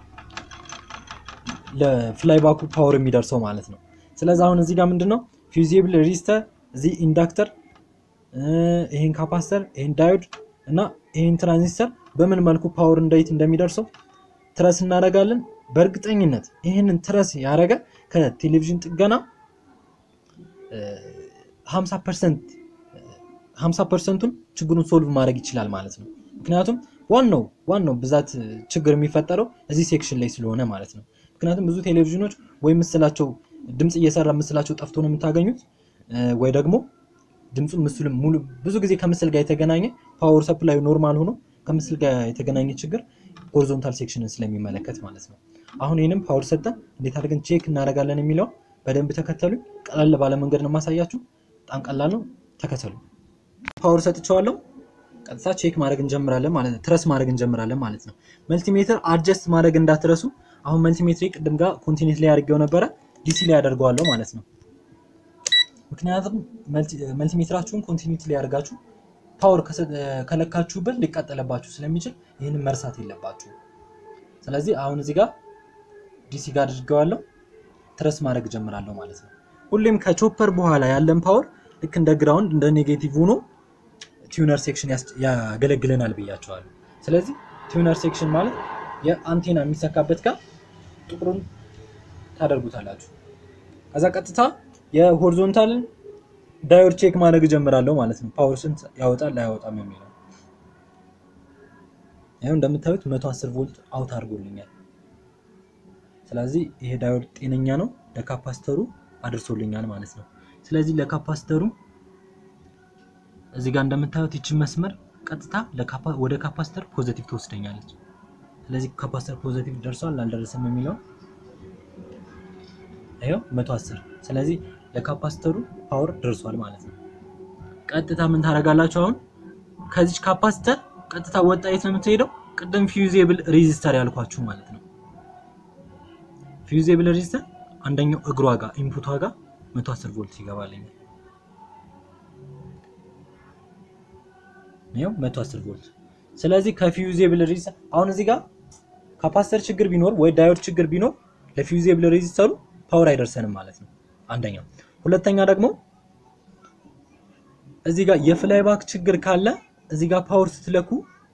ለፍላይ ባኩ ፓወር የሚደርሰው ማለት ነው። ስለዚህ አሁን እዚህ ጋር ምንድነው ፊዚብል ሬጂስተር እዚህ ኢንዳክተር ይሄን ካፓስተር ይሄን ዳዮድ እና ይሄን ትራንዚስተር በምን መልኩ ፓወር እንዴት እንደሚደርሰው ትረስ እናደርጋለን። በእርግጠኝነት ይህንን ትረስ ያደረገ ከቴሌቪዥን ጥገና 50 ፐርሰንት 50 ፐርሰንቱን ችግሩን ሶልቭ ማድረግ ይችላል ማለት ነው። ምክንያቱም ዋናው ዋናው ብዛት ችግር የሚፈጠረው እዚህ ሴክሽን ላይ ስለሆነ ማለት ነው። ምክንያቱም ብዙ ቴሌቪዥኖች ወይ ምስላቸው ድምፅ እየሰራ ምስላቸው ጠፍቶ ነው የምታገኙት ወይ ደግሞ ድምፁም ምስሉም ሙሉ ብዙ ጊዜ ከምስል ጋር የተገናኘ ፓወር ሰፕላዩ ኖርማል ሆኖ ከምስል ጋር የተገናኘ ችግር ሆሪዞንታል ሴክሽንን ስለሚመለከት ማለት ነው። አሁን ይህንም ፓወር ሰጠን እንዴት አድርገን ቼክ እናደርጋለን የሚለውን በደንብ ተከተሉኝ። ቀለል ባለ መንገድ ነው የማሳያችሁ። በጣም ቀላል ነው፣ ተከተሉ። ፓወር ሰጥቼዋለሁ። ቀጥታ ቼክ ማድረግ እንጀምራለን ማለት ነው። ትረስ ማድረግ እንጀምራለን ማለት ነው። መልቲሜትር አድጀስት ማድረግ እንዳትረሱ። አሁን መልቲሜትሪ ቅድም ጋር ኮንቲኔንት ላይ አድርጌው ነበረ፣ ዲሲ ላይ ያደርገዋለሁ ማለት ነው። ምክንያቱም መልቲሜትራችሁን ኮንቲኒቲ ላይ አድርጋችሁ ፓወር ከለካችሁበት ሊቃጠለባችሁ ስለሚችል ይህንን መርሳት የለባችሁ። ስለዚህ አሁን እዚህ ጋር ዲሲ ጋር አድርገዋለሁ ትረስ ማድረግ ጀምራለሁ ማለት ነው። ሁሌም ከቾፐር በኋላ ያለን ፓወር ልክ እንደ ግራውንድ እንደ ኔጌቲቭ ሆኖ ቲዩነር ሴክሽን ያገለግለናል ብያቸዋለሁ። ስለዚህ ቲዩነር ሴክሽን ማለት የአንቴና የሚሰካበት ጋር ጥቁሩን ታደርጉታላችሁ። ከዛ ቀጥታ የሆሪዞንታልን ዳዮድ ቼክ ማድረግ እጀምራለሁ ማለት ነው። ፓወር ስንት ያወጣል አያወጣም የሚለው ይኸው እንደምታዩት 110 ቮልት አውት አድርጎልኛል። ስለዚህ ይሄ ዳዮድ ጤነኛ ነው፣ ለካፓስተሩ አድርሶልኛል ማለት ነው። ስለዚህ ለካፓስተሩ እዚህ ጋር እንደምታዩት ይችን መስመር ቀጥታ ወደ ካፓስተር ፖዘቲቭ ትወስደኛለች። ስለዚህ ካፓስተር ፖዘቲቭ ደርሷል አልደረሰም የሚለው ይኸው 110 ስለዚህ ለካፓስተሩ ፓወር ደርሷል ማለት ነው። ቀጥታ ምን ታደርጋላችሁ? አሁን ከዚች ካፓስተር ቀጥታ ወጣ የት ነው የምትሄደው? ቅድም ፊውዜብል ሬዚስተር ያልኳችሁ ማለት ነው። ፊውዜብል ሬዚስተር አንደኛው እግሯ ጋር ኢንፑቷ ጋር 110 ቮልት ይገባልኛል። ይኸው 110 ቮልት። ስለዚህ ከፊውዜብል ሬዚስተር አሁን እዚህ ጋር ካፓስተር ችግር ቢኖር ወይ ዳዮድ ችግር ቢኖር ለፊውዜብል ሬዚስተሩ ፓወር አይደርሰንም ማለት ነው። አንደኛ። ሁለተኛ ደግሞ እዚህ ጋር የፍላይ ባክ ችግር ካለ እዚህ ጋር ፓወር ስትለኩ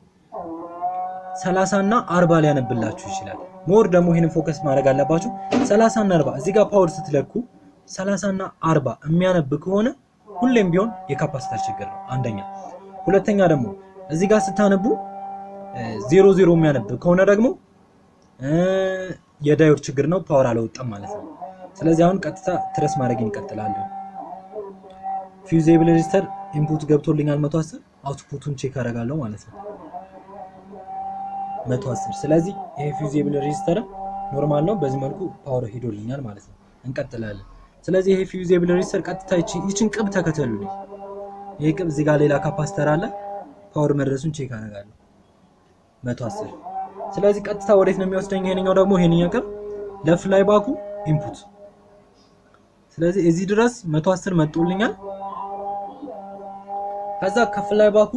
30 እና 40 ሊያነብላችሁ ይችላል። ሞር ደግሞ ይሄንን ፎከስ ማድረግ አለባችሁ። 30 እና 40 እዚህ ጋር ፓወር ስትለኩ 30 እና 40 የሚያነብ ከሆነ ሁሌም ቢሆን የካፓሲተር ችግር ነው አንደኛ። ሁለተኛ ደግሞ እዚህ ጋር ስታነቡ ዜሮ ዜሮ የሚያነብ ከሆነ ደግሞ የዳዮድ ችግር ነው፣ ፓወር አልወጣም ማለት ነው። ስለዚህ አሁን ቀጥታ ትረስ ማድረግ እንቀጥላለን። ፊውዜብል ሬጂስተር ኢንፑት ገብቶልኛል 110 አውትፑቱን ቼክ አደርጋለሁ ማለት ነው 110 ስለዚህ ይሄ ፊውዜብል ሬጂስተር ኖርማል ነው። በዚህ መልኩ ፓወር ሄዶልኛል ማለት ነው። እንቀጥላለን። ስለዚህ ይሄ ፊውዜብል ሬጂስተር ቀጥታ ይችን ቅብ ተከተሉልኝ። ይሄ ቅብ እዚህ ጋር ሌላ ካፓስተር አለ። ፓወር መድረሱን ቼክ አደርጋለሁ 110 ስለዚህ ቀጥታ ወዴት ነው የሚወስደኝ? ይሄንኛው ደግሞ ይሄንኛው ቅብ ለፍላይ ባኩ ኢንፑት ስለዚህ እዚህ ድረስ 110 መጥቶልኛል። ከዛ ከፍላይ ባኩ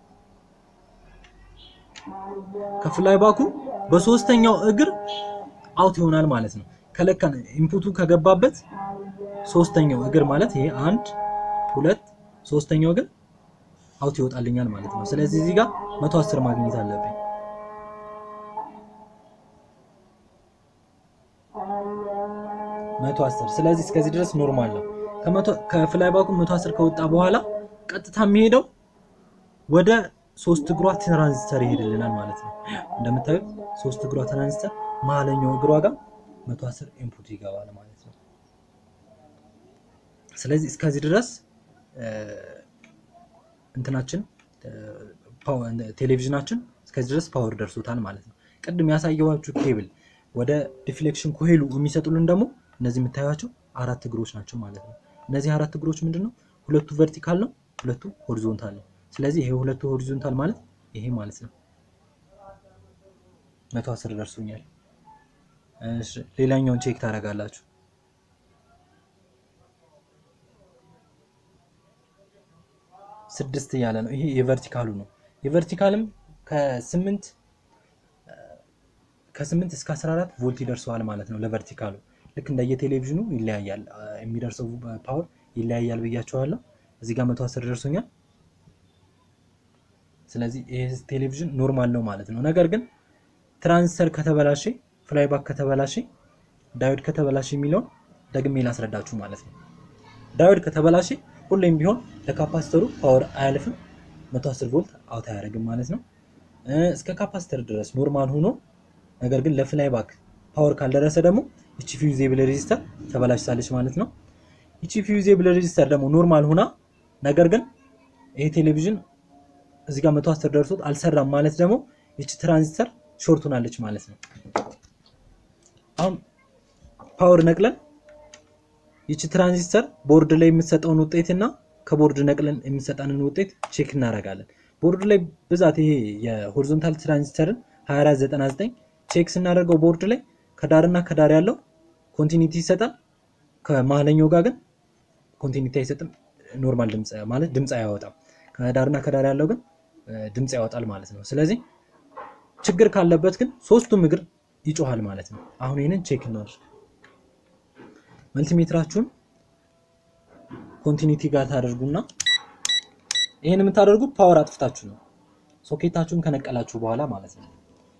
ከፍላይ ባኩ በሶስተኛው እግር አውት ይሆናል ማለት ነው። ከለካን ኢንፑቱ ከገባበት ሶስተኛው እግር ማለት ይሄ አንድ ሁለት ሶስተኛው እግር አውት ይወጣልኛል ማለት ነው። ስለዚህ እዚህ ጋር 110 ማግኘት አለብኝ። መቶ አስር ስለዚህ እስከዚህ ድረስ ኖርማል ነው። ከፍላይ ባኩ 110 ከወጣ በኋላ ቀጥታ የሚሄደው ወደ ሶስት እግሯ ትራንዚስተር ይሄድልናል ማለት ነው። እንደምታዩት ሶስት እግሯ ትራንዚስተር መሀለኛው እግሯ ጋር 110 ኢንፑት ይገባል ማለት ነው። ስለዚህ እስከዚህ ድረስ እንትናችን ቴሌቪዥናችን እስከዚህ ድረስ ፓወር ደርሶታል ማለት ነው። ቅድም ያሳየኋችሁ ኬብል ወደ ዲፍሌክሽን ኮሄሉ የሚሰጡልን ደግሞ እነዚህ የምታዩቸው አራት እግሮች ናቸው ማለት ነው። እነዚህ አራት እግሮች ምንድን ነው? ሁለቱ ቨርቲካል ነው፣ ሁለቱ ሆሪዞንታል ነው። ስለዚህ ይሄ ሁለቱ ሆሪዞንታል ማለት ይሄ ማለት ነው። መቶ አስር ደርሶኛል። እሺ ሌላኛውን ቼክ ታደርጋላችሁ። ስድስት እያለ ነው። ይሄ የቨርቲካሉ ነው። የቨርቲካልም ከስምንት ከስምንት እስከ 14 ቮልት ይደርሰዋል ማለት ነው። ለቨርቲካሉ ልክ እንደየቴሌቪዥኑ ይለያያል፣ የሚደርሰው ፓወር ይለያያል ብያቸዋለሁ። እዚህ ጋር 110 ደርሶኛል። ስለዚህ ይሄ ቴሌቪዥን ኖርማል ነው ማለት ነው። ነገር ግን ትራንዚስተር ከተበላሸ፣ ፍላይባክ ከተበላሸ፣ ዳዮድ ከተበላሸ የሚለውን ደግሜ ላስረዳችሁ ማለት ነው። ዳዮድ ከተበላሸ ሁሌም ቢሆን ለካፓሲተሩ ፓወር አያልፍም፣ 110 ቮልት አውት አያደርግም ማለት ነው። እስከ ካፓሲተር ድረስ ኖርማል ሆኖ ነገር ግን ለፍላይ ባክ ፓወር ካልደረሰ ደግሞ እቺ ፊውዜብል ሬዚስተር ተበላሽታለች ማለት ነው። እቺ ፊውዜብል ሬዚስተር ደግሞ ኖርማል ሆና ነገር ግን ይሄ ቴሌቪዥን እዚህ ጋር 110 ደርሶት አልሰራም ማለት ደግሞ ይቺ ትራንዚስተር ሾርት ሆናለች ማለት ነው። አሁን ፓወር ነቅለን ይቺ ትራንዚስተር ቦርድ ላይ የምትሰጠውን ውጤት እና ከቦርድ ነቅለን የምትሰጠንን ውጤት ቼክ እናደርጋለን። ቦርድ ላይ ብዛት ይሄ የሆሪዞንታል ትራንዚስተርን 2499 ቼክ ስናደርገው ቦርድ ላይ ከዳርና ከዳር ያለው ኮንቲኒቲ ይሰጣል። ከመሀለኛው ጋር ግን ኮንቲኒቲ አይሰጥም። ኖርማል ድምፅ ማለት ድምፅ አያወጣም። ከዳርና ከዳር ያለው ግን ድምፅ ያወጣል ማለት ነው። ስለዚህ ችግር ካለበት ግን ሶስቱም እግር ይጮሃል ማለት ነው። አሁን ይህንን ቼክ እናድርግ። መልቲሜትራችሁን ኮንቲኒቲ ጋር ታደርጉና ይህን የምታደርጉት ፓወር አጥፍታችሁ ነው። ሶኬታችሁን ከነቀላችሁ በኋላ ማለት ነው።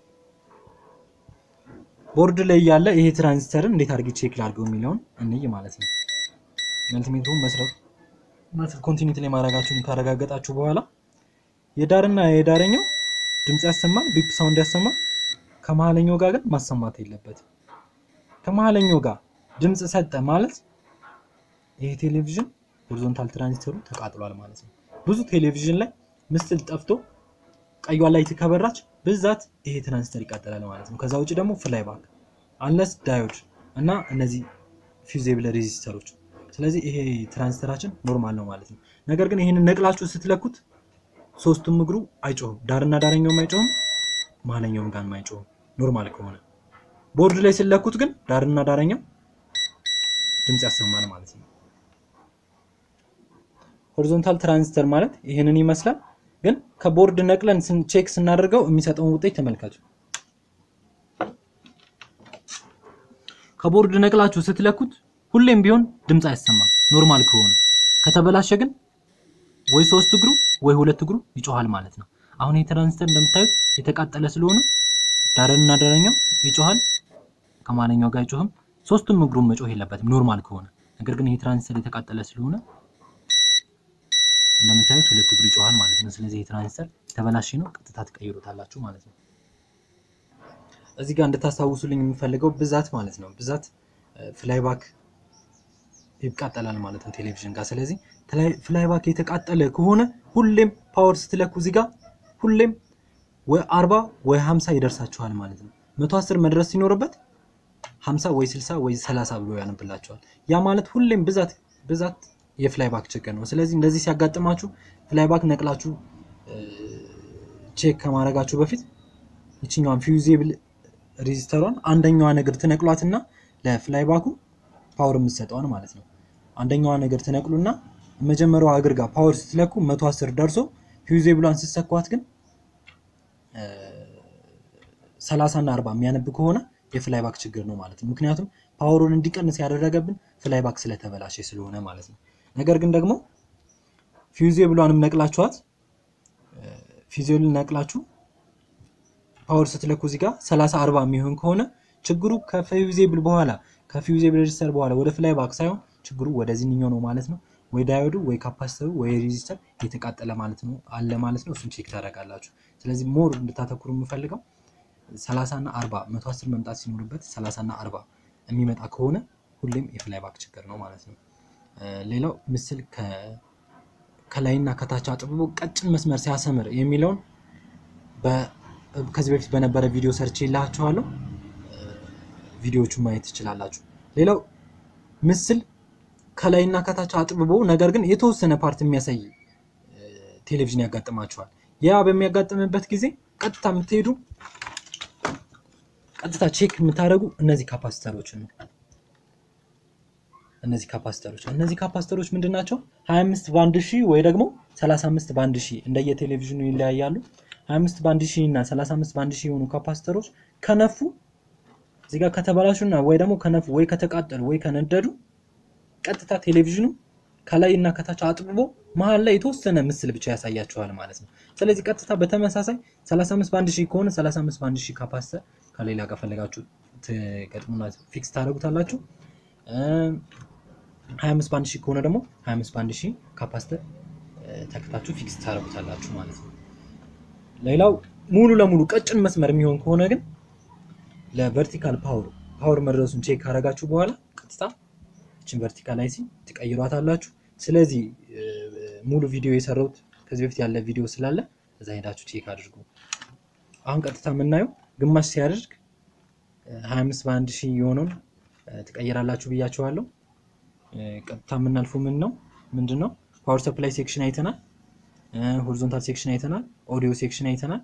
ቦርድ ላይ ያለ ይሄ ትራንዚስተርን እንዴት አድርጌ ቼክ ላድርገው የሚለውን እንይ ማለት ነው። መልቲሜትሩን መስራት ማለት ኮንቲኒቲ ላይ ማድረጋችሁን ካረጋገጣችሁ በኋላ የዳርና የዳረኛው ድምፅ ያሰማል፣ ቢፕ ሳውንድ ያሰማል። ከመሀለኛው ጋር ግን ማሰማት የለበትም። ከመሀለኛው ጋር ድምፅ ሰጠ ማለት ይሄ ቴሌቪዥን ሆሪዞንታል ትራንዚስተሩ ተቃጥሏል ማለት ነው። ብዙ ቴሌቪዥን ላይ ምስል ጠፍቶ ቀዩዋ ላይት ከበራች ብዛት ይሄ ትራንዚስተር ይቃጠላል ማለት ነው። ከዛ ውጭ ደግሞ ፍላይ ባክ አንለስ ዳዮድ እና እነዚህ ፊውዜብል ሬዚስተሮች። ስለዚህ ይሄ ትራንዚስተራችን ኖርማል ነው ማለት ነው። ነገር ግን ይሄንን ነቅላችሁ ስትለኩት ሶስቱም እግሩ አይጮህም። ዳርና ዳረኛውም አይጮህም፣ መሀለኛውም ጋር አይጮህም ኖርማል ከሆነ። ቦርድ ላይ ስለኩት ግን ዳርና ዳረኛው ድምፅ ያሰማል ማለት ነው። ሆሪዞንታል ትራንዚስተር ማለት ይህንን ይመስላል። ግን ከቦርድ ነቅለን ቼክ ስናደርገው የሚሰጠውን ውጤት ተመልከቱ። ከቦርድ ነቅላችሁ ስትለኩት ሁሌም ቢሆን ድምፅ አይሰማም ኖርማል ከሆነ። ከተበላሸ ግን ወይ ሶስት እግሩ ወይ ሁለት እግሩ ይጮሃል ማለት ነው። አሁን ይህ ትራንዚስተር እንደምታዩት የተቃጠለ ስለሆነ ዳርና ዳረኛው ይጮሃል፣ ከማለኛው ጋር አይጮህም። ሶስቱም እግሩን መጮህ የለበትም ኖርማል ከሆነ። ነገር ግን ይህ ትራንዚስተር የተቃጠለ ስለሆነ እንደምታዩት ሁለት እግሩ ይጮሃል ማለት ነው። ስለዚህ ይህ ትራንዚስተር የተበላሸ ነው፣ ቀጥታ ትቀይሩታላችሁ ማለት ነው። እዚህ ጋር እንድታስታውሱልኝ የምፈልገው ብዛት ማለት ነው። ብዛት ፍላይባክ ይቃጠላል ማለት ነው ቴሌቪዥን ጋር። ስለዚህ ፍላይባክ የተቃጠለ ከሆነ ሁሌም ፓወር ስትለኩ እዚህ ጋር ሁሌም ወይ 40 ወይ 50 ይደርሳችኋል ማለት ነው። 110 መድረስ ሲኖርበት 50 ወይ 60 ወይ 30 ብሎ ያነብላችኋል። ያ ማለት ሁሌም ብዛት ብዛት የፍላይባክ ችግር ነው። ስለዚህ እንደዚህ ሲያጋጥማችሁ ፍላይባክ ነቅላችሁ ቼክ ከማድረጋችሁ በፊት ይችኛዋን ፊውዜብል ሬዚስተሯን አንደኛዋን እግር ትነቅሏትና ለፍላይባኩ ፓወር የምትሰጠዋን ማለት ነው። አንደኛዋ ነገር ትነቅሉና መጀመሪያዋ እግር ጋር ፓወር ስትለኩ 110 ደርሶ ፊውዜብሏን ስትሰኳት ግን 30 እና 40 የሚያነብ ከሆነ የፍላይባክ ችግር ነው ማለት ነው። ምክንያቱም ፓወሩን እንዲቀንስ ያደረገብን ፍላይባክ ስለተበላሸ ስለሆነ ማለት ነው። ነገር ግን ደግሞ ፊውዜብሏንም ነቅላችኋት ፊውዜብልን ነቅላችሁ ፓወር ስትለኩ እዚህ ጋር 30 40 የሚሆን ከሆነ ችግሩ ከፊውዜብል በኋላ ከፊውዜብል ሬጂስተር በኋላ ወደ ፍላይባክ ሳይሆን ችግሩ ወደዚህኛው ነው ማለት ነው። ወይ ዳዮዱ ወይ ካፓሲተሩ ወይ ሬጂስተር የተቃጠለ ማለት ነው አለ ማለት ነው። እሱን ቼክ ታደርጋላችሁ። ስለዚህ ሞር እንድታተኩሩ የምፈልገው 30 እና 40 110 መምጣት ሲኖርበት 30 እና 40 የሚመጣ ከሆነ ሁሌም የፍላይባክ ችግር ነው ማለት ነው። ሌላው ምስል ከላይና ከታች አጥብቦ ቀጭን መስመር ሲያሰምር የሚለውን ከዚህ በፊት በነበረ ቪዲዮ ሰርች ይላችኋለሁ። ቪዲዮዎቹን ማየት ትችላላችሁ። ሌላው ምስል ከላይና ከታች አጥብቦ ነገር ግን የተወሰነ ፓርት የሚያሳይ ቴሌቪዥን ያጋጥማችኋል። ያ በሚያጋጥምበት ጊዜ ቀጥታ የምትሄዱ ቀጥታ ቼክ የምታደርጉ እነዚህ ካፓሲተሮችን ነው። እነዚህ ካፓሲተሮች እነዚህ ካፓሲተሮች ምንድን ናቸው? 25 በአንድ ሺህ ወይ ደግሞ 35 በአንድ ሺህ እንደየ ቴሌቪዥኑ ይለያያሉ። 25 በአንድ ሺህ እና 35 በአንድ ሺህ የሆኑ ካፓሲተሮች ከነፉ እዚህ ጋር ከተበላሹና ወይ ደግሞ ከነፉ ወይ ከተቃጠሉ ወይ ከነደዱ ቀጥታ ቴሌቪዥኑ ከላይ እና ከታች አጥብቦ መሀል ላይ የተወሰነ ምስል ብቻ ያሳያችኋል ማለት ነው። ስለዚህ ቀጥታ በተመሳሳይ 35 በአንድ ሺህ ከሆነ 35 በአንድ ሺህ ካፓሲተር ከሌላ ጋር ፈለጋችሁ ትገጥሙና ፊክስ ታደርጉታላችሁ። 25 በአንድ ሺህ ከሆነ ደግሞ 25 በአንድ ሺህ ካፓሲተር ተክታችሁ ፊክስ ታደርጉታላችሁ ማለት ነው። ሌላው ሙሉ ለሙሉ ቀጭን መስመር የሚሆን ከሆነ ግን ለቨርቲካል ፓወር ፓወር መድረሱን ቼክ ካደረጋችሁ በኋላ ቀጥታ እችን ቨርቲካል አይሲ ትቀይሯታላችሁ። ስለዚህ ሙሉ ቪዲዮ የሰራሁት ከዚህ በፊት ያለ ቪዲዮ ስላለ እዛ ሄዳችሁ ቼክ አድርጉ። አሁን ቀጥታ የምናየው ግማሽ ሲያደርግ እ፣ 25 በአንድ ሺህ የሆነውን እ፣ ትቀይራላችሁ ብያችኋለሁ። እ፣ ቀጥታ የምናልፈው ምን ነው ምንድን ነው ፓወር ሰፕላይ ሴክሽን አይተናል። ሆሪዞንታል ሴክሽን አይተናል። ኦዲዮ ሴክሽን አይተናል።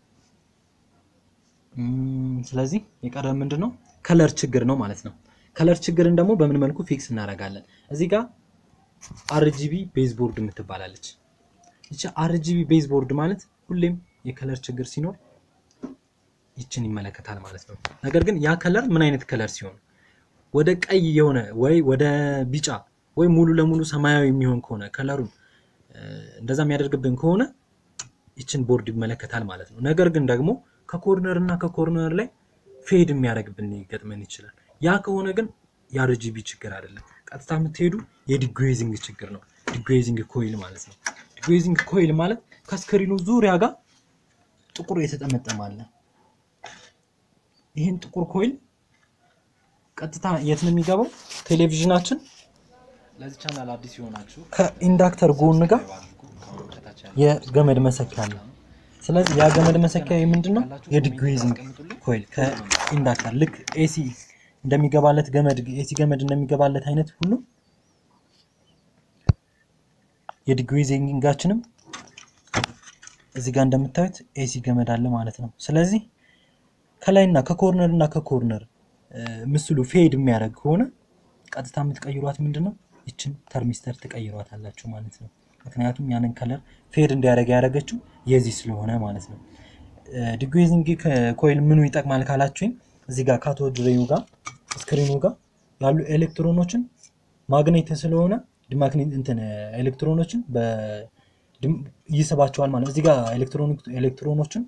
እም፣ ስለዚህ የቀረ ምንድን ነው ከለር ችግር ነው ማለት ነው። ከለር ችግርን ደግሞ በምን መልኩ ፊክስ እናደርጋለን? እዚህ ጋር አርጂቢ ቤዝ ቦርድ የምትባላለች። ይቺ አርጂቢ ቤዝ ቦርድ ማለት ሁሌም የከለር ችግር ሲኖር ይችን ይመለከታል ማለት ነው። ነገር ግን ያ ከለር ምን አይነት ከለር ሲሆን ወደ ቀይ የሆነ ወይ ወደ ቢጫ ወይ ሙሉ ለሙሉ ሰማያዊ የሚሆን ከሆነ ከለሩን እ፣ እንደዛ የሚያደርግብን ከሆነ ይችን ቦርድ ይመለከታል ማለት ነው። ነገር ግን ደግሞ ከኮርነር እና ከኮርነር ላይ ፌድ የሚያደርግብን ሊገጥመን ይችላል። ያ ከሆነ ግን የአርጂቢ ችግር አይደለም። ቀጥታ የምትሄዱ የዲግዌዚንግ ችግር ነው። ዲግዌዚንግ ኮይል ማለት ነው። ዲግዌዚንግ ኮይል ማለት ከስክሪኑ ዙሪያ ጋር ጥቁር የተጠመጠመ አለ። ይህን ጥቁር ኮይል ቀጥታ የት ነው የሚገባው? ቴሌቪዥናችን ለዚህ ቻናል አዲስ የሆናችሁ ከኢንዳክተር ጎን ጋር ሰብስክራይብ አድርጉ። ከአሁን ከታች ያለው የገመድ መሰኪያ አለ። ስለዚህ ያ ገመድ መሰኪያ ምንድን ነው? የዲግዌዚንግ ኮይል ከኢንዳክተር ልክ ኤሲ እንደሚገባለት ገመድ ኤሲ ገመድ እንደሚገባለት አይነት ሁሉ የዲግዌዚንጋችንም እዚህ ጋር እንደምታዩት ኤሲ ገመድ አለ ማለት ነው። ስለዚህ ከላይና ከኮርነር እና ከኮርነር እ፣ ምስሉ ፌድ የሚያደርግ ከሆነ ቀጥታ የምትቀይሯት ምንድን ነው? ይችን ተርሚስተር ትቀይሯት አላችሁ ማለት ነው። ምክንያቱም ያንን ከለር ፌድ እንዲያደርግ ያደረገችው የዚህ ስለሆነ ማለት ነው። ዲግዌዚንግ ኮይል ምኑ ይጠቅማል ካላችሁኝ እዚህ ጋር ካቶድ ሬዩ ጋር ስክሪኑ ጋር ያሉ ኤሌክትሮኖችን ማግኔት ስለሆነ ዲማግኔት እንትን ኤሌክትሮኖችን በ- ድም- ይስባቸዋል ማለት ነው። እዚህ ጋር ኤሌክትሮኒክ ኤሌክትሮኖችን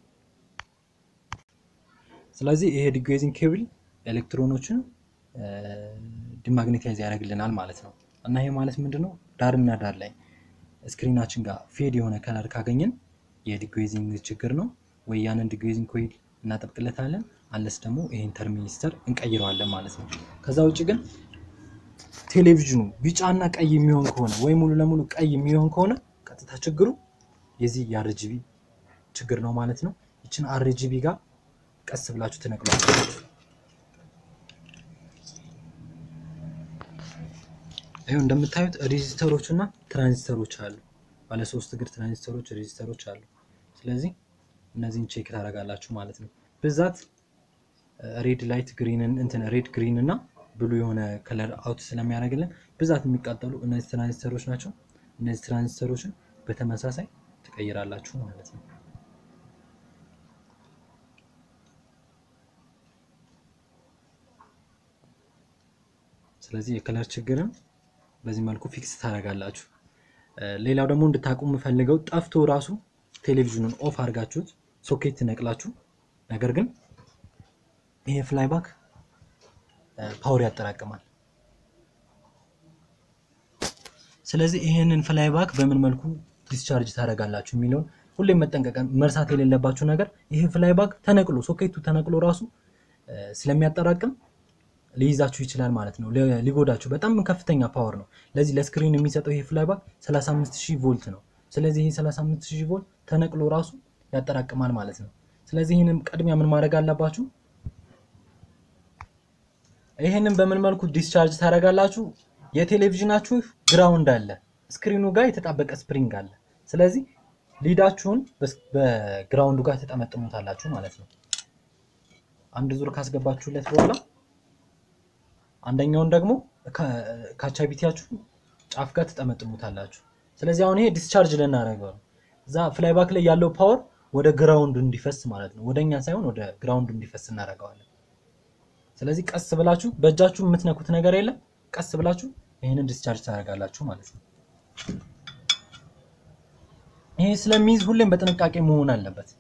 ስለዚህ ይሄ ዲግዌዚንግ ኬብል ኤሌክትሮኖችን ዲማግኔታይዝ ያደርግልናል ማለት ነው። እና ይሄ ማለት ምንድን ነው? ዳርና ዳር ላይ ስክሪናችን ጋር ፌድ የሆነ ከለር ካገኘን የዲግዌዚንግ ችግር ነው። ወይ ያንን ዲግዌዚንግ ኮይል እናጠብቅለታለን፣ አለስ ደግሞ ይሄን ተርሚኒስተር እንቀይረዋለን ማለት ነው። ከዛ ውጭ ግን ቴሌቪዥኑ ቢጫና ቀይ የሚሆን ከሆነ ወይ ሙሉ ለሙሉ ቀይ የሚሆን ከሆነ ቀጥታ ችግሩ የዚህ የአርጂቢ ችግር ነው ማለት ነው። ይችን አርጂቢ ጋር ቀስ ብላችሁ ትነቅሏላችሁ። ይኸው እንደምታዩት ሬዚስተሮች እና ትራንዚስተሮች አሉ። ባለ ሶስት እግር ትራንዚስተሮች፣ ሬዚስተሮች አሉ። ስለዚህ እነዚህን ቼክ ታደርጋላችሁ ማለት ነው። ብዛት ሬድ ላይት ግሪንን እንትን ሬድ ግሪን እና ብሉ የሆነ ከለር አውት ስለሚያደርግልን ብዛት የሚቃጠሉ እነዚህ ትራንዚስተሮች ናቸው። እነዚህ ትራንዚስተሮችን በተመሳሳይ ትቀይራላችሁ ማለት ነው። ስለዚህ የከለር ችግርን በዚህ መልኩ ፊክስ ታደርጋላችሁ። እ፣ ሌላው ደግሞ እንድታቁ የምፈልገው ጠፍቶ ራሱ ቴሌቪዥኑን ኦፍ አድርጋችሁት ሶኬት ነቅላችሁ፣ ነገር ግን ይሄ ፍላይባክ ፓወር ያጠራቅማል። ስለዚህ ይሄንን ፍላይባክ በምን መልኩ ዲስቻርጅ ታደርጋላችሁ የሚለውን ሁሌም መጠንቀቅ መርሳት የሌለባችሁ ነገር ይሄ ፍላይባክ ተነቅሎ ሶኬቱ ተነቅሎ ራሱ እ፣ ስለሚያጠራቅም ሊይዛችሁ ይችላል ማለት ነው። ሊ- ሊጎዳችሁ በጣም ከፍተኛ ፓወር ነው። ለዚህ ለስክሪን የሚሰጠው ይሄ ፍላይባክ 35000 ቮልት ነው። ስለዚህ ይሄ 35000 ቮልት ተነቅሎ ራሱ ያጠራቅማል ማለት ነው። ስለዚህ ይህንም ቅድሚያ ምን ማድረግ አለባችሁ? ይህንን በምን መልኩ ዲስቻርጅ ታደርጋላችሁ? የቴሌቪዥናችሁ ግራውንድ አለ፣ ስክሪኑ ጋር የተጣበቀ ስፕሪንግ አለ። ስለዚህ ሊዳችሁን በስ- በግራውንዱ ጋር ተጠመጥሙታላችሁ ማለት ነው። አንድ ዙር ካስገባችሁለት በኋላ አንደኛውን ደግሞ ካቻቢቲያችሁ ጫፍ ጋር ትጠመጥሙታላችሁ። ስለዚህ አሁን ይሄ ዲስቻርጅ ልናደርገው ነው። እዛ ፍላይባክ ላይ ያለው ፓወር ወደ ግራውንዱ እንዲፈስ ማለት ነው። ወደ እኛ ሳይሆን ወደ ግራውንዱ እንዲፈስ እናደርገዋለን። ስለዚህ ቀስ ብላችሁ በእጃችሁ የምትነኩት ነገር የለም። ቀስ ብላችሁ ይህንን ዲስቻርጅ ታደርጋላችሁ ማለት ነው። ይሄ ስለሚይዝ ሁሌም በጥንቃቄ መሆን አለበት።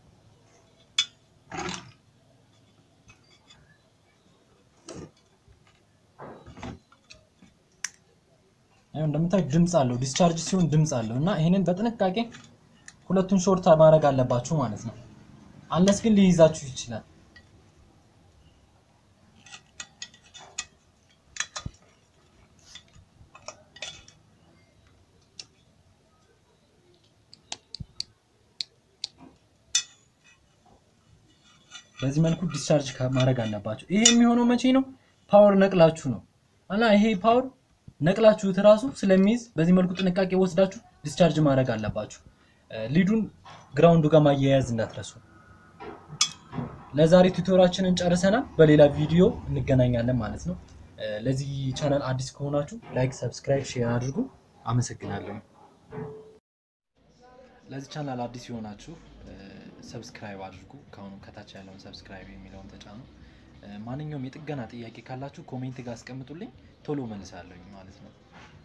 ያው እንደምታዩት ድምፅ አለው። ዲስቻርጅ ሲሆን ድምፅ አለው እና ይህንን በጥንቃቄ ሁለቱን ሾርት ማድረግ አለባችሁ ማለት ነው። አነስ ግን ሊይዛችሁ ይችላል። በዚህ መልኩ ዲስቻርጅ ማድረግ አለባቸው። ይሄ የሚሆነው መቼ ነው? ፓወር ነቅላችሁ ነው እና ይሄ ፓወር ነቅላችሁት ራሱ ስለሚይዝ በዚህ መልኩ ጥንቃቄ ወስዳችሁ ዲስቻርጅ ማድረግ አለባችሁ። ሊዱን ግራውንዱ ጋር ማያያዝ እንዳትረሱ። ለዛሬ ቱቶራችንን ጨርሰናል። በሌላ ቪዲዮ እንገናኛለን ማለት ነው። ለዚህ ቻናል አዲስ ከሆናችሁ ላይክ፣ ሰብስክራይብ፣ ሼር አድርጉ። አመሰግናለሁ። ለዚህ ቻናል አዲስ የሆናችሁ ሰብስክራይብ አድርጉ። ከአሁኑ ከታች ያለውን ሰብስክራይብ የሚለውን ተጫኑ። ማንኛውም የጥገና ጥያቄ ካላችሁ ኮሜንት ጋር አስቀምጡልኝ፣ ቶሎ መልሳለሁኝ ማለት ነው።